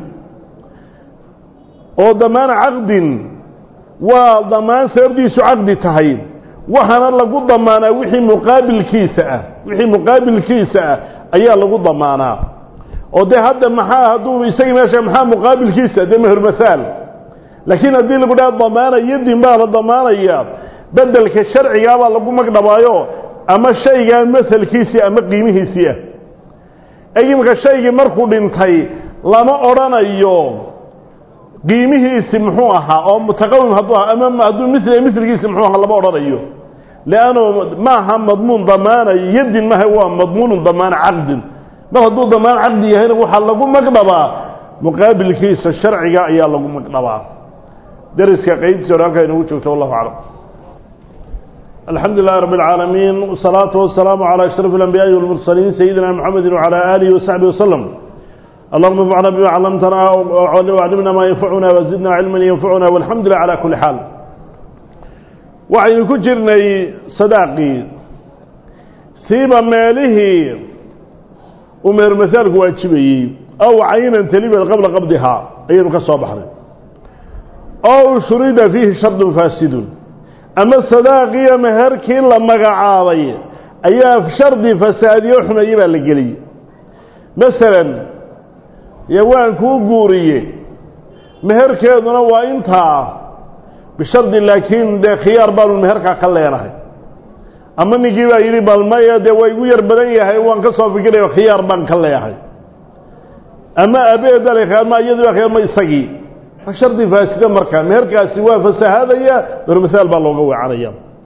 oo damaana caqdin waa damaan sababdiisu caqdi tahay waxaana lagu damaanaa wixii muqaabilkiisa ah wixii muqaabilkiisa ah ayaa lagu damaanaa oo dee hadda maxaa hadduu isagii meesha maxaa muqaabilkiisa dee meher masaal laakiin haddii lagu dhaha damaana yadin baa la damaanaya bedelka sharcigaa baa lagu magdhabaayo ama shaygaa masalkiisii ama qiimihiisii ah imika shaygii markuu dhintay lama odhanayo qiimihiisi muxuu ahaa oo mutaqawim hadduu ahaa ama hadduu mila milkiisi muxuu ahaa lama odhanayo leanno maaha madmuun damaana yadin maaha waa madmuunu damaana caqdin mar hadduu damaan caqdi yahayna waxaa lagu magdhabaa muqaabilkiisa sharciga ayaa lagu magdhabaa dariska qeybtiisa hore halkaa inagu joogto wallahu aclam الحمد لله رب العالمين والصلاة والسلام على أشرف الأنبياء والمرسلين سيدنا محمد وعلى آله وصحبه وسلم اللهم انفعنا بما علمتنا وعلمنا ما ينفعنا وزدنا علما ينفعنا والحمد لله على كل حال وعين كجرني صداقي سيب ماله ومر مثال واجبي أو عينا تليبا قبل قبضها أي كسو بحر أو شريد فيه شرط فاسد ama sadaaqiyo meherkii la magacaabay ayaa shardi fasaadiyo xumeeye baa la geliyey masalan dee waan kuu guuriye meherkeeduna waa intaa bishardi laakiin dee khiyaar baanu meherkaa ka leenahay ama ninkii baa yidhi bal maya dee waa igu yar badan yahay waan ka soo fikiraya khiyaar baan ka leeyahay ama abeedale ama iyadii baa khiyaar ma isagii shardi faasida markaa meherkaasi waa fasahaadaya bermasaal baa looga weecanaya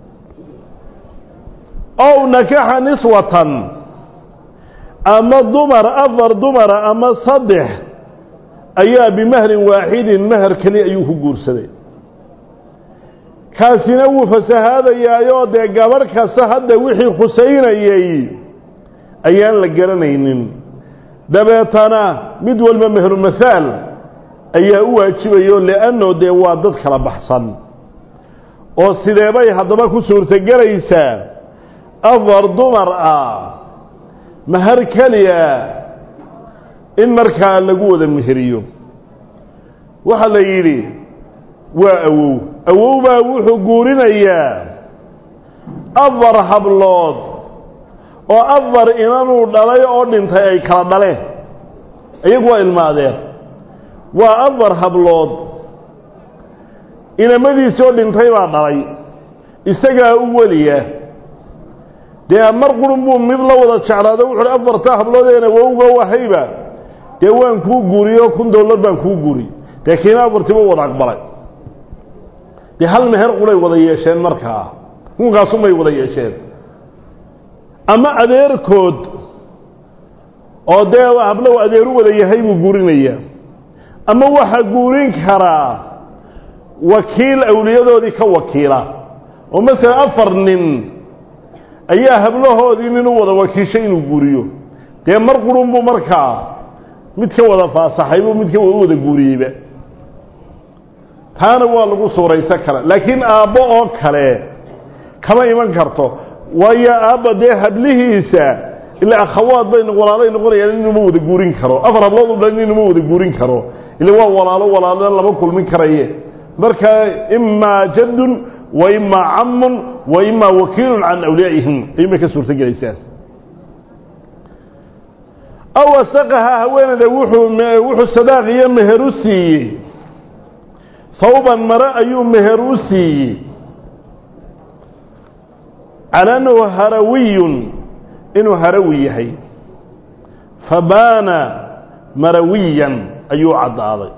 ow nakaxa niswatan ama dumar afar dumara ama saddex ayaa bimahrin waaxidin meher keli ayuu ku guursaday kaasina wuu fasahaadayaayoo dee gabadh kasta hadda wixii khusaynayey ayaan la garanaynin dabeetana mid walba mehru mahaal ayaa u waajibayo lianno dee waa dad kala baxsan oo sideebay haddaba ku suurtogelaysaa afar dumar ah mahar keliya in markaa lagu wada meheriyo waxaa la yidhi waa awow awow baa wuxuu guurinayaa afar hablood oo afar inanuu dhalay oo dhintay ay kala dhaleen iyagu waa ilmaadeen waa afar hablood inamadiisii oo dhintay baa dhalay isagaa u weliya dee mar qurun buu mid la wada jeclaado wuxuuhi afartaa habloodeen awowga wahayba dee waan kuu guuriyo kun dollar baan kuu guuriy dee kiina afartiiba wada aqbalay dee hal meher quray wada yeesheen markaa kunkaasumay wada yeesheen ama adeerkood oo dee hablow adeeru wada yahay buu guurinayaa ama waxaa guurin karaa wakiil awliyadoodii ka wakiila oo masalan afar nin ayaa hablahoodii nin u wada wakiishay inuu guuriyo dee mar qurun buu markaa mid ka wada faasaxay buu mid ka wada guuriyeyba taana waa lagu suuraysan kara laakiin aabbo oo kale kama iman karto waayo aabba dee hablihiisa ilaa akhawaad bay walaalay noqonayaan inuma wada guurin karo afar hablood u dhan inuma wada guurin karo ila waa walaalo walaalana lama kulmin karaye marka imaa jaddun wa imaa camun wa imaa wakiilun can awliyaa'ihim ayuunbay ka suurto gelaysaa aw asaqaha haweeneyda wuxuu wuxuu sadaaq iyo meher u siiyey hawban mare ayuu meher u siiyey cala annahu harawiyun inuu harawi yahay fabaana marawiyan ayuu caddaaday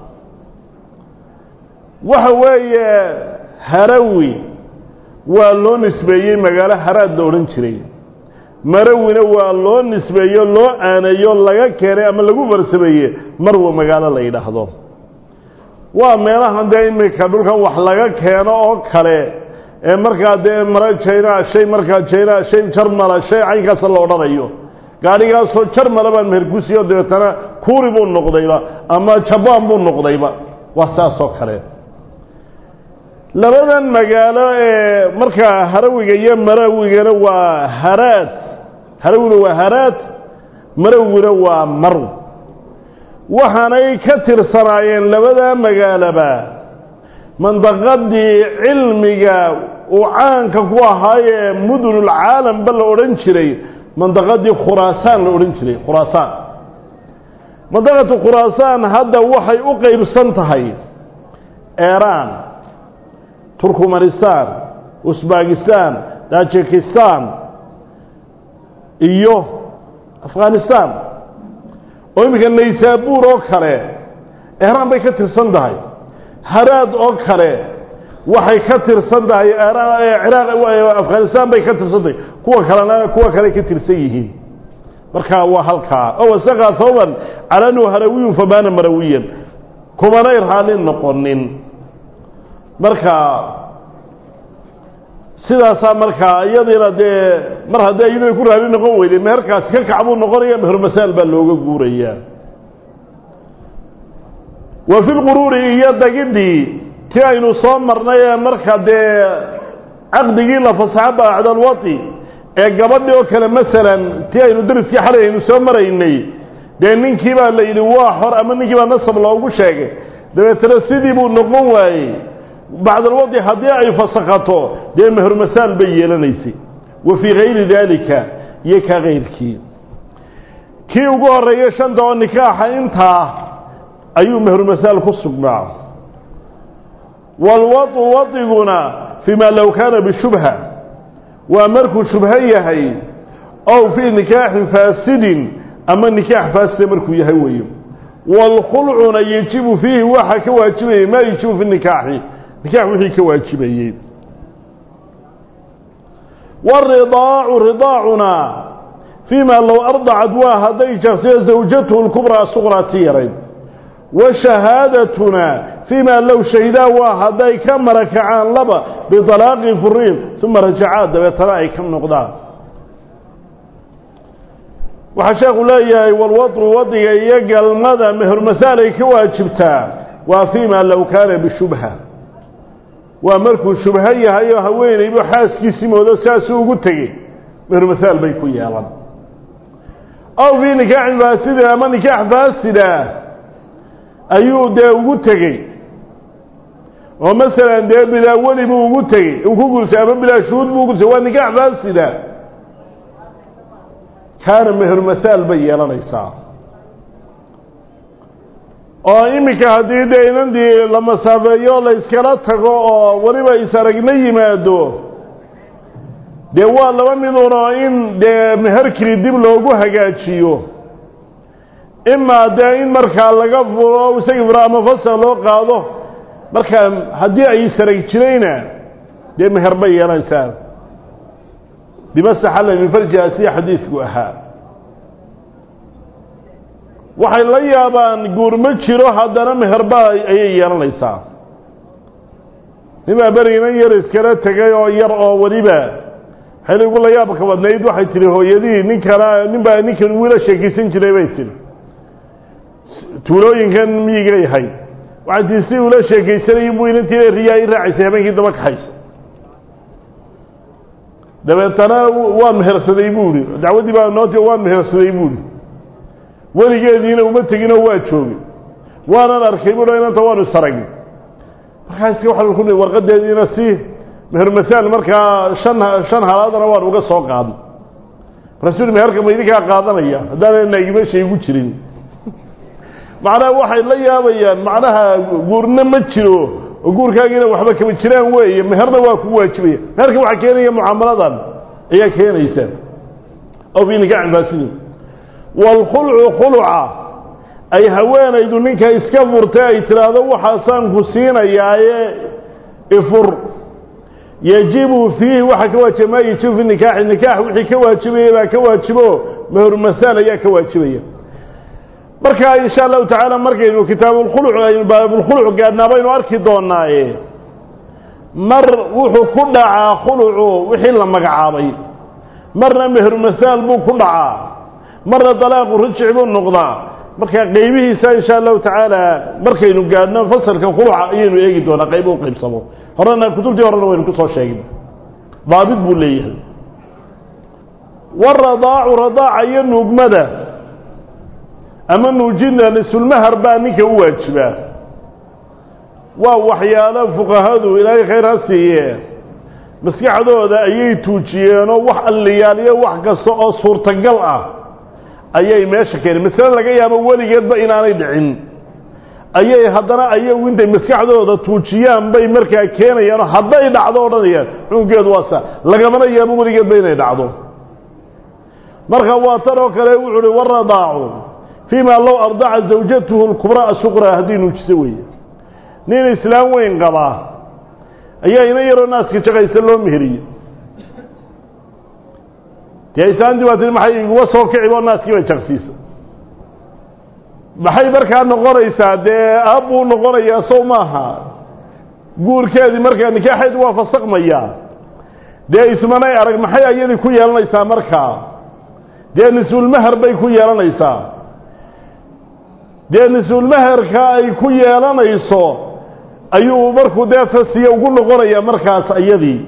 waxa weeye harawi waa loo nisbeeyey magaalo haraad la odhan jiray marawina waa loo nisbeeyo loo aaneeyo laga keenay ama lagu farsameeye marwa magaalo la yidhaahdo waa meelahan dee imika dhulkan wax laga keeno oo kale ee markaa dee mara jayna shay markaa jayna shay jarmala shay caynkaasa la odhanayo gaadhigaasoo jarmala baan meherkusiyo dabeetana kuuri buu noqdayba ama jabaan buu noqdayba waa saasoo kale labadan magaalo ee markaa harawiga iyo marawigana waa haraad harawina waa haraad marawina waa marw waxaanay ka tirsanaayeen labadaa magaaloba mandaqadii cilmiga uu caanka ku ahaayee mudunulcaalamba la odhan jiray mandaqadii khuraasaan la odhan jiray khuraasaan mandaqatu khuraasaan hadda waxay u qeybsan tahay eeraan turkmanistan usbakistan tajikistan iyo afghanistan oo iminka naysaabuur oo kale ehraan bay ka tirsan tahay haraad oo kale waxay ka tirsan tahay ciraaq afghanistan bay ka tirsan tahay kuwa kalena kuwa kale ka tirsan yihiin markaa waa halkaa oo wasaqa thawban calanu harawiyun famaana marawiyan kumanay raalli noqonin marka sidaasaa markaa iyadiina dee mar haddii iyadu ay ku raali noqon weyday meherkaasi ka kac buu noqonaya meher masaal baa looga guurayaa wa fi lquruuri iyo dagidii tii aynu soo marnay ee marka dee caqdigii la fasaxo bacdalwati ee gabadhi oo kale masalan tii aynu dariskii xalay aynu soo maraynay dee ninkii baa la yidhi waa xor ama ninkii baa nasab loogu sheegay dabeetana sidii buu noqon waayey bacdalwadi haddii ay fasakato dee mehermasaal bay yeelanaysay wa fii gayri daalika iyo ka kayrkii kii ugu horreeyey shanta oo nikaaxa intaa ayuu mehermasaal ku sugnaa waalwadu wadiguna fii ma low kaana bishubha waa markuu shubho yahay ow fii nikaaxin faasidin ama nikaax faasida markuu yahay weeye waalkhulcuna yajibu fiihi waxa ka waajibayay maa yajibu fi nikaaxi nikaax wixii ka waajibayey waridaacu ridaacuna fii ma low ardacad waa hadday jaqsiyo zawjatuhu lkubraa suqraa ti yarayd washahaadatuna fii ma low shahidaa waa hadday ka marakacaan laba biطalaaqi furiin uma rajacaa dabeetana ay ka noqdaan waxaa sheekhu leeyahay walwadru wadiga iyo galmada mehermasaal ay ka waajibtaa waa fii ma low kaana bishubha waa markuu shubho yahay oo haweenaybu xaaskiisii moodo saasuu ugu tegey mehermasaal bay ku yeelan aw fii nikaaxin faasidin ama nikaax faasida ayuu dee ugu tegey oo masalan dee bilaa weli buu ugu tegey uu ku guursay ama bilaa shuhuud buu ugursay waa nikaax faasida kaana mehermasaal bay yeelanaysaa oo iminka haddii dee inandii la masaafeeyo la iskala tago oo weliba is-aragna yimaado dee waa laba miduun oo in dee meherkii dib loogu hagaajiyo imaa dee in markaa laga furo isagii furo ama fasal loo qaado markaa haddii ay is-arag jirayna dee meher bay yeelanaysaa bimasaxalla min farjiha sida xadiidku ahaa waxay la yaabaan guur ma jiro haddana meherba ayay yeelanaysaa nimaa beriginan yar iskala tegay oo yar oo weliba waxay igu la yaabka badnayd waxay tihi hooyadii ninkana nin baa ninkan wiila sheekaysan jiray bay tihi tuulooyinkan miyigay ahayd waxay tihi si ula sheekaysanayay buu inantiina riyaa i raacaysay habeenkii daba kaxaysa dabeetana waan mehersaday buu ihi dacwaddii baa nooti waan mehersaday buu ihi weligeediina uma teginoo waa joogay waanan arkay buu inanta waanu isaragay markaas waxaan ku warqadeediina si mehermasaal markaa shan shan halaadana waan uga soo qaadnay markaasuu meherka ma idinkaa qaadanaya haddaana naagimeesha igu jirin macnaha waxay la yaabayaan macnaha guurna ma jiro oo guurkaagiina waxba kama jiraan weeye meherna waa kugu waajibaya meherka waxaa keenaya mucaamaladan ayaa keenaysa aw fii nikaaxin faasidin waalkhulcu khuluca ay haweenaydu ninka iska furtay ay tidhaahdo waxaasaan ku siinayaaye ifur yajibu fiihi waxaa ka waajiba maa yajibu fi nikaaxi nikaax wixii ka waajibaya baa ka waajibo mehermasaal ayaa ka waajibaya marka insha allahu tacaala markaynu kitaabulkhuluc aynu baabulkhuluc gaadhnaa baynu arki doonaaye mar wuxuu ku dhacaa khulucu wixii la magacaabay marna mehermasaal buu ku dhacaa marna dalaaqu rijic buu noqdaa marka qaybihiisa insha allahu tacaala markaynu gaadhno fasalka khuluca ayaynu eegi doonaa qaybo u qaybsamo horena kutubtii horena waynu kusoo sheegna daabit buu leeyahay waradaacu radaaca iyo nuugmada ama nuujinta nisulmahar baa ninka u waajibaa waa waxyaalo fuqahadu ilaahay khayr ha siiye maskaxdooda ayay tuujiyeenoo wax alliyaaliyo wax kasta oo suurtagal ah ayay meesha keeneen masale laga yaabo weligeedba inaanay dhicin ayay haddana ayagu intay maskaxdooda tuujiyaan bay markaa keenayaanoo hadday dhacdo odhanayaan xukunkeedu waa sa lagamana yaabo weligeedba inay dhacdo marka waa tan oo kale wuxu uhi waradaacu fii ma low ardaca zawjatuhu lkubraa suqraa haddii nuujiso weeye nin islaam weyn qabaa ayaa ina yaroo naaska jaqaysa loo meheriye dee islaantii baa tii maxay iguma soo kici oo naaskii bay jaqsiisa maxay markaa noqonaysaa dee aabbuu noqonayaa sow maaha guurkeedii markaa nikaaxeedi waa fasakmayaa dee ismanay arag maxay ayadii ku yeelanaysaa markaa dee nisulmaher bay ku yeelanaysaa dee nisulmaherka ay ku yeelanayso ayuu markuu dee tasiya ugu noqonayaa markaas ayadii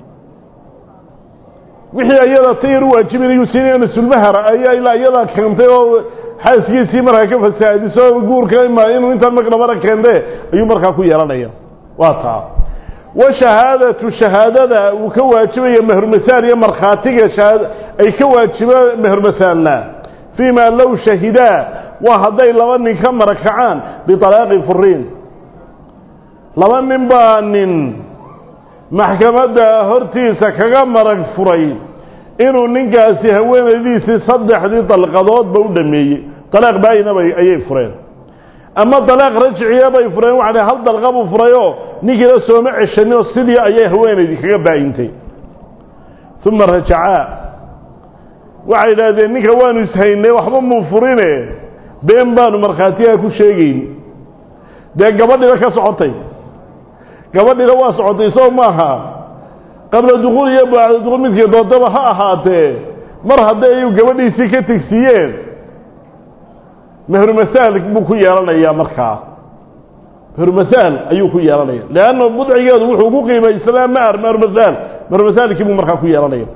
wixii ayada tayar u waajibinayuu siinayo nisulmahera ayaa ilaa iyada keentay oo xaaskiisii markaa ka fasaadiso guurka ima inuu intaan maqnabana keente ayuu markaa ku yeelanaya waa taa wa shahaadatu shahaadada uu ka waajibaya mehermasaal iyo markhaatiga ay ka waajibo mehermasaalna fii ma low shahidaa waa hadday laba nin ka marakacaan bialaaqi furiin laba nin baa nin maxkamadda hortiisa kaga marag furay inuu ninkaasi haweenaydiisii saddexdii dalqadoodba u dhameeyey dalaaq baayinaba ayay fureen ama dalaaq rajciya bay fureen waxa hal dalqa buu furayoo ninkiina sooma ceshaninoo sidii ayay haweenaydii kaga baayintay uma rajacaa waxay idhaahdeen ninka waanu ishaynay waxba muu furine been baanu markhaatiyaha ku sheegayn dee gabadhiba ka socotay gabadhina waa socotay soo maaha qabla dukuul iyo bacda dukuul midkii doodaba ha ahaatee mar hadday ayu gabadhiisii ka tegsiiyeen mehrumasaal buu ku yeelanayaa markaa mehrumasaal ayuu ku yeelanaya leanna budcigeedu wuxuu ku qiimaysanaa maar mehrumasaal mehrumasaalkii buu markaa ku yeelanaya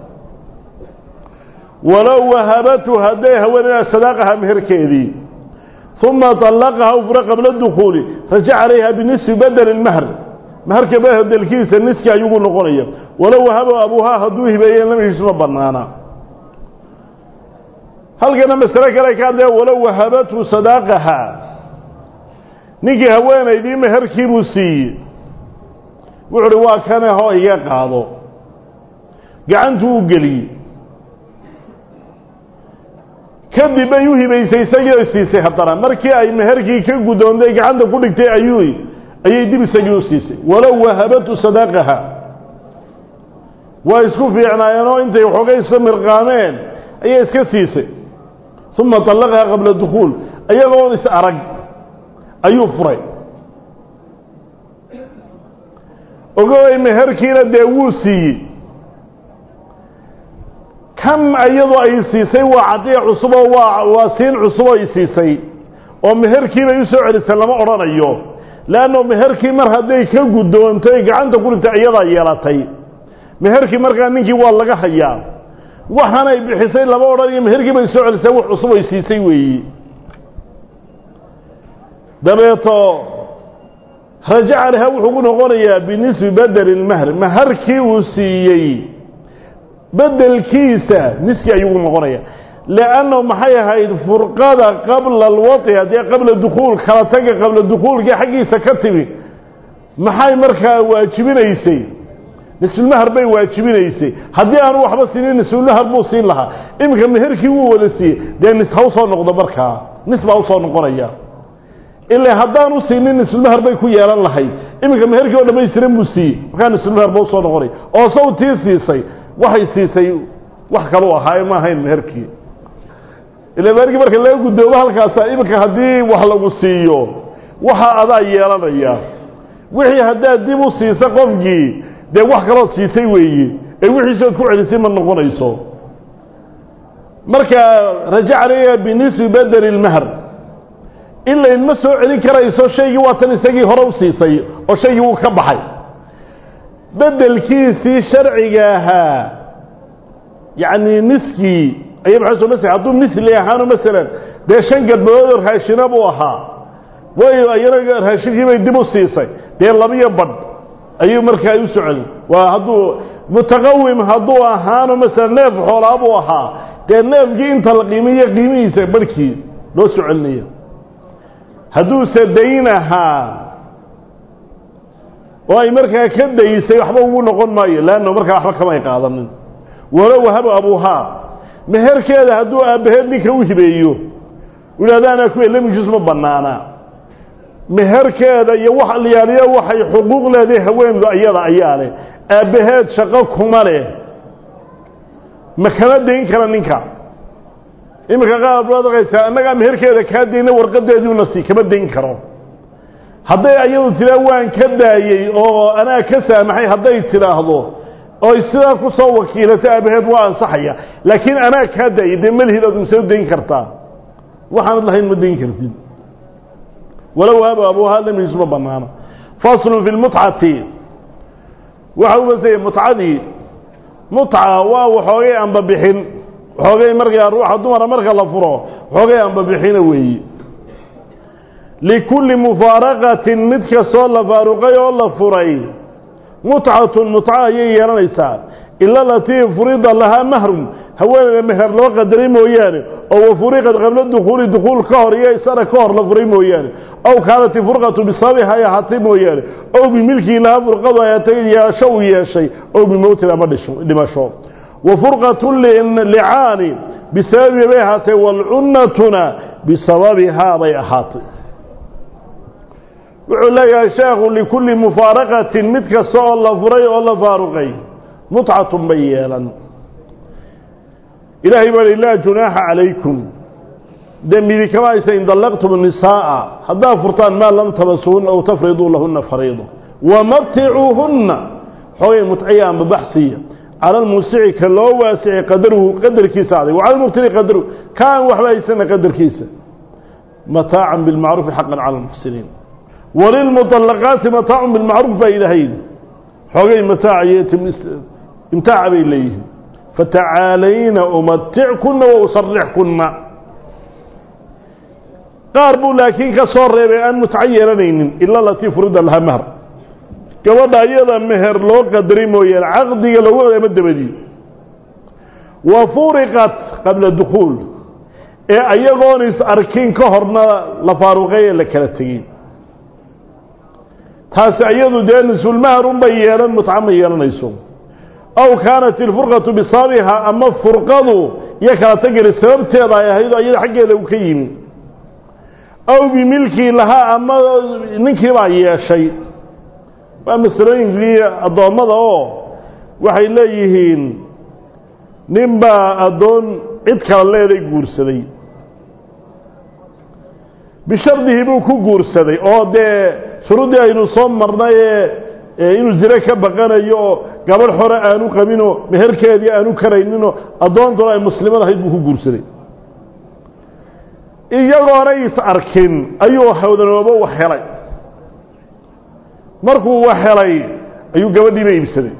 walow wahabatu hadday haweenaydaa sadaaqaha meherkeedii uma طallaqaha u fura qabla dukuuli rajac calayha binisfi badel اlmahr maharka bedelkiisa niski ayugu noqonaya walow wahabo abuuhaa hadduu hibeeye lamihiisuma banaana halkana masale kale ka hadlaya walow wahabatu sadaaqaha ninkii haweenaydii meherkii buu siiyey wuxu uhi waa kane hoo iga qaado gacantuu u geliyey kadib bay u hibaysay isagii siisay haddana markii ay meherkii ka guddoontay gacanta ku dhigtay ayuu ayay dib isagii u siisay walow wahabatu sadaaqaha waa isku fiicnaayeenoo intay waxoogay isla mirqaameen ayay iska siisay uma طallaqaha qabla dukuul iyagoon is arag ayuu furay ogoway meherkiina dee wuu siiyey kan iyadoo ay siisay waa cadiya cusuboo waa waa siin cusuboo ay siisay oo meherkiibay u soo celisay lama odhanayo leanno meherkii mar hadday ka guddoontay gacanta ku dhintay iyadaa yeelatay meherkii markaa ninkii waa laga hayaa waxaanay bixisay lama odhanayo meherkii bay soo celisay wax cusub ay siisay weeyi dabeeto rajaca laha wuxuu ku noqonayaa binisbi bedeli lmahr maharkii uu siiyey bedelkiisa niski ayuu ku noqonaya leannahu maxay ahayd furqada qabla alwai haddii qabla dukuul kala taga qabla dukuulkii xaggiisa ka timi maxay markaa waajibinaysay nisfulmahar bay waajibinaysay haddii aanu waxba siinin nisfulmahar buu siin lahaa iminka meherkii wuu wada siiyey dee nis ha usoo noqdo markaa nis baa usoo noqonaya ilaa haddaan u siinin nisfulmahar bay ku yeelan lahayd iminka meherkii oo dhamaystiran buu siiyey markaa nisfulmahar ba usoo noqonaya oo saw tii siisay waxay siisay wax kalu ahaaye ma ahayn meherkii ila meherkii marka laga guddoomo halkaasa iminka haddii wax lagu siiyo waxa adaa yeelanaya wixii haddaad dib u siisa qofkii dee wax kalood siisay weeye ee wixiisood ku celisay ma noqonayso marka rajac leeya binisbi bedeli ilmahr ilayn ma soo celin karayso shaygii waa tan isagii hore u siisay oo shaygii wuu ka baxay bedelkiisii sharciga ahaa yacni niskii ayay maxay soo masel hadduu misli ahaano masalan dee shan gadbadood oo raashina buu ahaa way iyana raashinkii bay dib u siisay dee labiyo badh ayuu markaa u socday waa hadduu mutaqawim hadduu ahaano masalan neef xoolaa buu ahaa dee neefkii inta la qiimiyo qiimihiisa barhkii loo soo celinaya hadduuse dayn ahaa oo ay markaa ka daysay waxba ugu noqon maayo leanna markaa waxba kama ay qaadanin walow wahaba abuuhaa meherkeeda hadduu aabbaheed ninka u hibeeyo yidhahdaana kuwa lamijus ma banaana meherkeeda iyo wax liyaaliya waxay xuquuq leedahay haweendu ayada ayaa leh aabbaheed shaqo kuma leh ma kama dayn kara ninka iminka qaar baad arkaysaa annagaa meherkeeda kaa dayna warqadeediuna sii kama dayn karo hadday ayadu tiraa waan ka daayey oo anaa ka saamaxay hadday tidhaahdo oy sidaa ku soo wakiilato aabaheed waa ansaxaya laakiin anaa kaa daayay dee malihid aad masoo dayn kartaa waxaanad lahayn ma dayn kartid walow aba abuuhaa lamiis ma banaano faslun fi lmutcati waxa u basaya mutcadii mutca waa waxoogay anbabixin waxoogay markaa ruuxa dumara marka la furo waxoogay anbabixina weeye likulli mufaaraqatin mid kastoo la faaruqay oo la furay mutcatun mutca ayay yeelanaysaa ila latii furida lahaa mahrun haweeneyda meher loo qadaray mooyaane oo wafuriqad qabla dukuuli dukuul ka hor iyo isana ka hor la furay mooyaane aw kaanat ifurqatu bisababiha ay ahaatay mooyaane ow bimilkii lahaa furqadu ay ahaatay yeesho uu yeeshay ow bimowtin ama dhimasho wa furqatu licaani bisababiha bay ahaatay waalcunnatuna bisababihaa bay ahaatay wuxuu leeyahay sheekhu likulli mufaaraqatin mid kasta oo la furay oo la faaruqay mutcatun bay yeelan ilaahay baa hi laa junaaxa calaykum dembidi kama aysa in dallaqtum nisaa'a haddaad furtaan maa lam tabasuhunna aw tafriduu lahunna fariida wamaticuuhunna xoogay mutciya amba baxsiya cala almuusici ka loo waasici qadaruhu qadarkiisa aday wa cala almuqtiri qadaruhu kaan waxba haysana qadarkiisa mataacan bilmacruufi xaqan cala almuxsiniin walilmuطalaqaati mataacun bilmacruuf baa ilaahayd xoogay mataaca iyo imtaaca bay leeyihiin fatacaalayna umatickunna wa usarixkunna qaar buu laakiin ka soo reebay aan mutco yeelanaynin ila latii furida lahaa mahr gabadha iyada meher loo qadaray mooyaane caqdiga lagu ama dabadii wa furiqat qabla dukuul ee ayagoon is arkin ka horna la faaruqay ee la kala tegey taasi iyadu dee nisulmahar unbay yeelan mutco ma yeelanayso aw kaanat ilfurqatu bisababiha ama furqadu iyo kala tageli sababteeda ay ahayd oo iyada xaggeeda u ka yimi aw bimilkii lahaa ama ninkii baa yeeshay waa masalooyinkii addoommada oo waxay leeyihiin nin baa addoon cid kala leeday guursaday bishardihi buu ku guursaday oo dee shuruuddii aynu soo marnay ee inuu zine ka baqanayo oo gabadh hore aanu qabinoo meherkeedii aanu karayninoo addoontuna ay muslimad ahayd buu ku guursaday iyagoona is arkin ayuu hawdanoobo wax helay markuu wax helay ayuu gabadhiiba iibsaday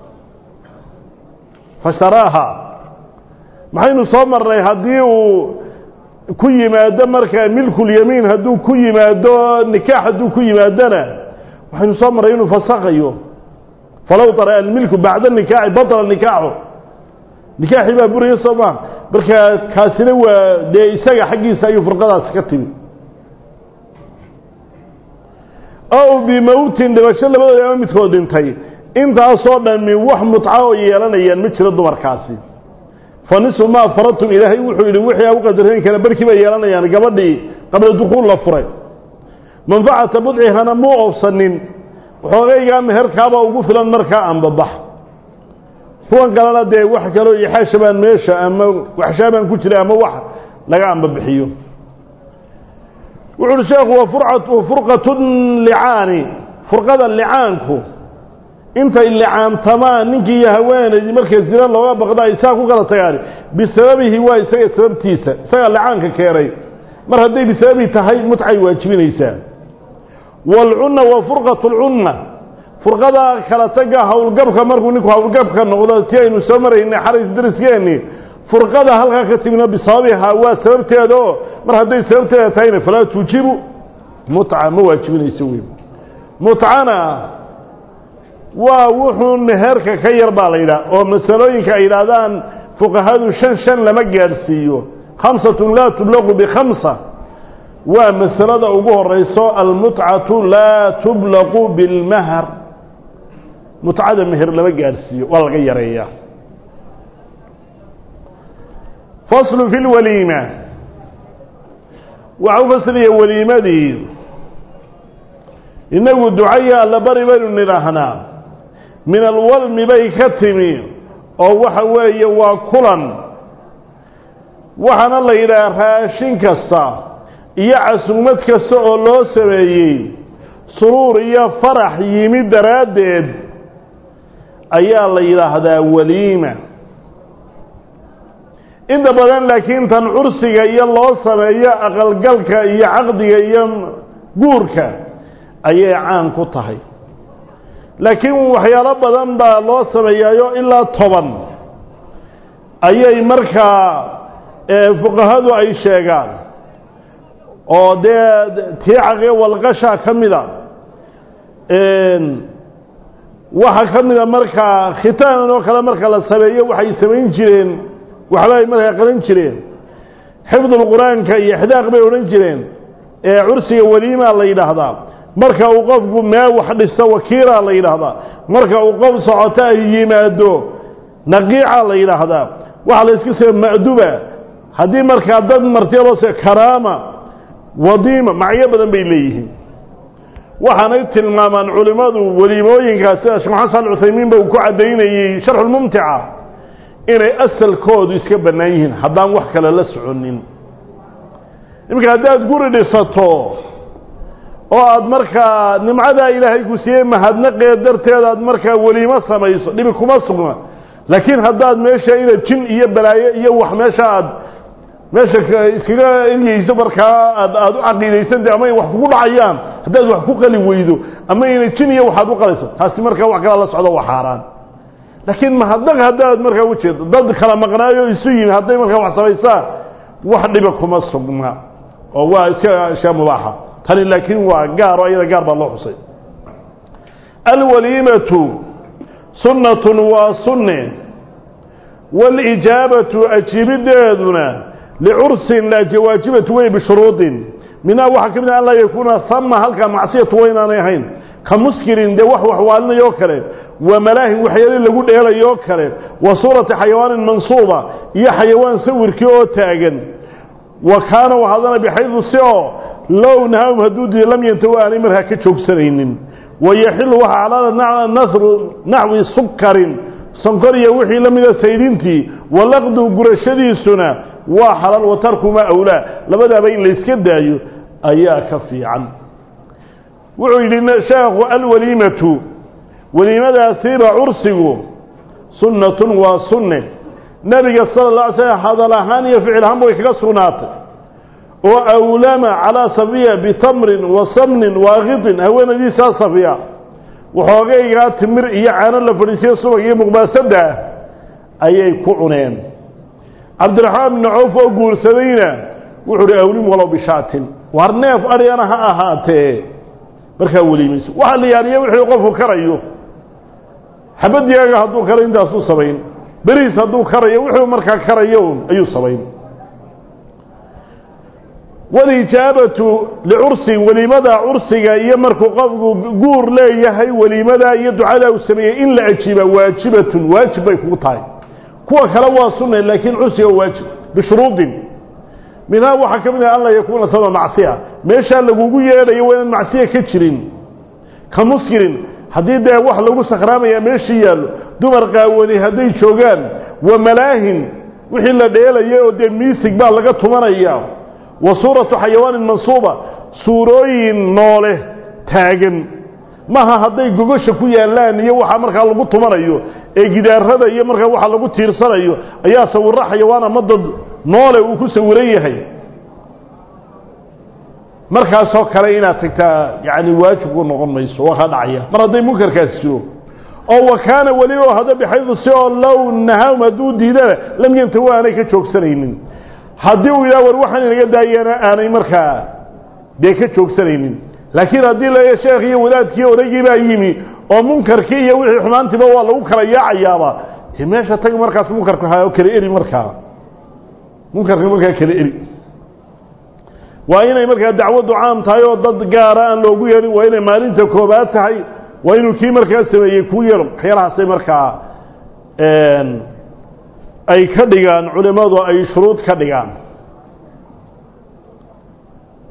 fasharaaha maxaynu soo marnay haddii uu ku yimaado markaa milkulyamiin hadduu ku yimaado nikaax hadduu ku yimaadona waxaynu soo marray inuu fasakayo falow tara almilku bacda nikaaxi batla nikaaxu nikaaxii baa buraya soo maa markaa kaasina waa dee isaga xaggiisa ayuu furqadaasi ka timi aw bimowtin dhimasho labadooda ama midkood dhintay intaasoo dhami wax mutca oo yeelanayaan ma jiro dumarkaasi fa nisu maa faradtum ilaahay wuxuu yidhi wixii a u qadareen kale barkii bay yeelanayaan gabadhii qabla dukuul la furay manfacata budcihana muu oobsanin waxoogaygaa meherkaabaa ugu filan markaa anbabax kuwan kalena dee wax kaloo ixaashabaan meesha ama waxshaabaan ku jira ama wax laga anbabixiyo wuxu uhi sheekhu wa furqatu licaani furqada licaanku intay licaantamaan ninkii iyo haweenaydii markay zina looga baqda ay saa ku kala tagaan bisababihi waa isaga sababtiisa isagaa licaanka keenay mar hadday bisababihi tahay mutcay waajibinaysaa waalcunna wa furqatu lcunna furqada kala taga howlgabka markuu ninku howlgabka noqdo ti aynu soo maraynay xaris dariskeeni furqada halkaa ka timina bisababiha waa sababteeda oo mar hadday sababteeda tahayna falaa tuujibu mutca ma waajibinayso wey mutcana waa wuxuu meherka ka yar baa la yidhaha oo masalooyinka ay yidhaahdaan fuqahadu shan shan lama gaadhsiiyo khamsatun laa tublaqu bikhamsa waa masalada ugu horeyso almutcatu laa tublaqu bilmahr mutcada meher lama gaadhsiiyo waa laga yareeyaa faslu fi lwaliima waxa u fasiraya weliimadii innagu ducaya alla bari baynu nidhaahnaa min alwalmi bay ka timi oo waxa weeye waa kulan waxaana la yidhaha raashin kasta iyo casuumad kasta oo loo sameeyey suruur iyo farax yimid daraaddeed ayaa la yidhaahdaa waliima inta badan laakiin tan cursiga iyo loo sameeyo aqalgalka iyo caqdiga iyo guurka ayay caan ku tahay laakiin waxyaalo badan baa loo sameeyaayo ilaa toban ayay markaa fuqahadu ay sheegaan oo dee tiicaqe walqasha ka mida waxaa ka mida markaa khitaanan oo kale marka la sameeyo waxay samayn jireen waxba ay markaa qaban jireen xifdulqur-aanka iyo ixdaaq bay odhan jireen ee cursiga weliimaa la yidhaahdaa marka uu qofku mee wax dhiso wakiilaa la yidhaahdaa marka uu qof socoto ay yimaado naqiica la yidhaahdaa waxaa la iska see ma'duba haddii markaa dad martiya loo see karaama wadiima macyo badan bay leeyihiin waxaanay tilmaamaan culimmadu weliimooyinkaas sida sheekh maxamed sal cuthaymiin ba uu ku caddaynayey sharxulmumtica inay asalkoodu iska bannaan yihiin haddaan wax kale la soconin iminka haddaad guri dhisato oo aad markaa nimcadaa ilaahay ku siiyey mahadnaqeed darteed aad markaa weliimo samayso dhibi kuma sugna laakiin haddaad meesha ina jin iyo balaayo iyo wax meesha aad meesha iskaga ilyeyso markaa aad aada u caqiidaysanta ama ay wax kugu dhacayaan haddaad wax ku qali weydo ama ina jin iyo waxaad u qalayso taasi markaa wax kala la socdo waa xaaraan laakiin mahadnaq haddaad markaa ujeedo dad kala maqnaayo isu yimi hadday markaa wax samaysaan wax dhiba kuma sugna oo waa iska ashyaa mubaaxa tani laakiin waa gaar oo iyada gaar baa loo xusay alwaliimatu sunnatun waa sunne waalijaabatu ajiibideeduna licursin waajibatu wey bishuruudin minhaa waxaa ka mid ah an laa yakuuna hama halkaa macsiyatu waa inaanay ahayn ka muskirin dee wax waxwaalinayoo kale wa malaahin waxyaali lagu dheelayoo kale wa suurati xayawaanin mansuuba iyo xayawaan sawirkii oo taagan wa kaana waxaadana bixaydu si oo low nahaahum hadduu diido lam yantahu aanay markaa ka joogsanaynin wayaxilu waxaa calaala nahru naxwi sukarin sonkor iyo wixii la mida saydintii walaqdu gurashadiisuna waa xalaal wa tarkumaa awlaa labadaaba in layska daayo ayaa ka fiican wuxuu yidhi sheekhu alwaliimatu weliimadaasiiba cursigu sunnatun waa sunne nebiga sala la alay slam hadal ahaan iyo ficil ahaan way kaga sugnaatay oo awlama calaa safiya bitamrin wa samnin waaqidin haweenadiisaa safiya waxoogaygaa timir iyo caano la fadhiisiyo subag iyo muqbaasadda ah ayay ku cuneen cabdiraxmaan bni cawf oo guursadayna wuxuu uhi awlim walow bishaatin war neef aryana ha ahaatee markaa weliimayso waxaa la yaaniya wixii qofku karayo xabadiyaaga hadduu karo intaasuu samayn beriis hadduu karayo wuxuu markaa karayo ayuu samayn walijaabatu licursin weliimada cursiga iyo markuu qofku guur leeyahay weliimada iyo ducadaa uu sameeyey in la ajiiba waajibatun waajib bay kugu tahay kuwa kale waa sunna laakiin cursiga waa waajib bishuruudin minhaa waxaa ka mid ah an laa yakuuna sama macsiya meeshaa lagugu yeedhayo waa inaan macsiya ka jirin ka muskirin haddii dee wax lagu sakhraamaya meeshii yaallo dumar qaawani hadday joogaan wa malaahin wixii la dheelaya oo dee miisig baa laga tumanaya wa suuratu xayawaanin mansuuba suurooyin noole taagan maha hadday gogosha ku yaallaan iyo waxaa markaa lagu tumanayo ee gidaarada iyo markaa waxa lagu tiirsanayo ayaa sawirro xayawaan ama dad noole uu ku sawiran yahay markaasoo kale inaad tagtaa yani waajibku noqon mayso waa kaa dhacaya mar hadday munkarkaasi jiro oo wa kaana weliba hada bixaydu si oo low nahaahum hadduu diidana lam yantahu aanay ka joogsanaynin haddii uu yidhaha war waxaan inaga daayana aanay markaa dee ka joogsanaynin laakiin haddii la sheekh iyo wadaadkii odaygii baa yimi oo munkarkii iyo wixii xumaantiiba waa lagu kala yaacayaaba dee meesha tag markaas munkarka ha kala eri markaa munkarka markaa kala eri waa inay markaa dacwaddu caam tahay oo dad gaara aan loogu yeedhin waa inay maalinta koobaad tahay waa inuu kii markaa sameeyey kuu yeedho waxyaalahaasay markaa ay ka dhigaan culimmadu ay shuruud ka dhigaan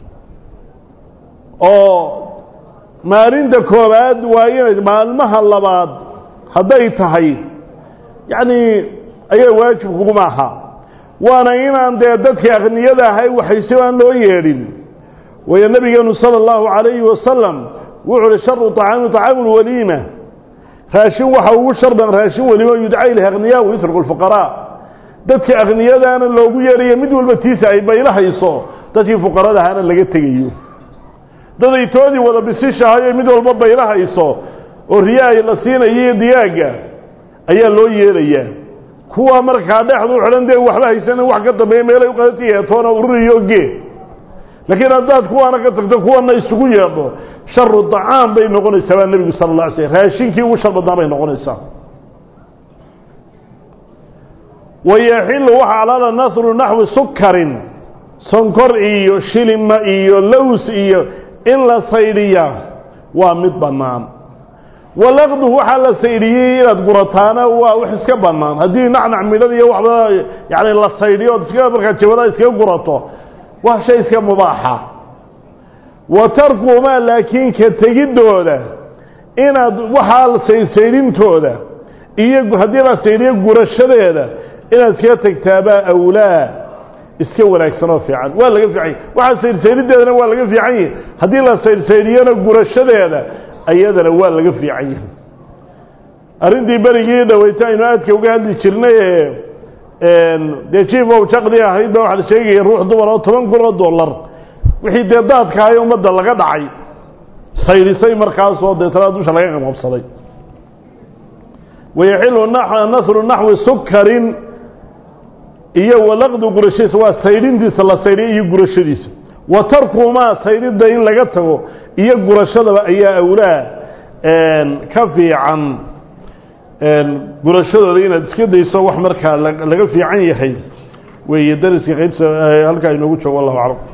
oo maalinta koowaad waa inay maalmaha labaad hadday tahay yacni ayaa waajib kuguma aha waana inaan dee dadkii akhniyada ahay waxayse aan loo yeedhin waayo nabigeenu sala allahu calayhi wasalam wuxuu uhi sharu طacaami طacaamu lwaliima raashin waxa ugu sharban raashin weliimo yudca ilayh akhniyaa wayutruku lfuqaraa dadka akhniyadaana loogu yeedhayo mid walba tiisa ay baylahayso dadkii fuqarada ahaana laga tegayo daday toodii wada bisishahayo mid walba baylahayso oo riyaay la siinayo iyo digaagga ayaa loo yeedhayaa kuwa markaa dhexdu xidhan dee waxba haysanin wax ka dambeeya meelay u qadati heetoona ururiyo gee laakiin haddaad kuwaana ka tagto kuwana isugu yeedho sharu dacaam bay noqonaysaa baa nebigu sala alla alay slm raashinkii ugu shar badnaa bay noqonaysaa wayaxilu waxa alaala nasru naxwi sukarin sonkor iyo shilima iyo lows iyo in la saydhiyaa waa mid bannaan walaqdu waxaa la saydhiyey inaad gurataana waa wax iska bannaan haddii nacnac midhada iyo waxba yani la saydhiyo ood iska markaa jabada iskaga gurato waa shay iska mubaaxa wa tarkuhumaa laakiin ka tegidooda inaad waxaa saydsaydhintooda iyo haddii la saydhiyo gurashadeeda inaad iskaga tegtaabaa awlaa iska wanaagsan oo fiican waa laga fiican waxaa saydhsaydhideedana waa laga fiican yahi haddii la saydhsaydhiyona gurashadeeda ayadana waa laga fiican yahay arrintii berigii dhaweyta aynu aadka uga hadli jirnay ee dee jiif ow jaqdi ahayd ba waxaa la sheegaya ruux dumar oo toban kun oo dollar wixii dee daadkahay ummadda laga dhacay saydhisay markaasoo deetana dusha laga qabqabsaday wayaxilu nasru naxwi sukarin iyo walaqdu gurashadiisa waa saydhintiisa la saydhiya iyo gurashadiisa wa tarkumaa saydhidda in laga tago iyo gurashadaba ayaa awlaa ka fiican gurashadooda inaad iska dayso wax markaa laga fiican yahay weeye dariska qaybta halkaa inoogu joogo wallahu aclam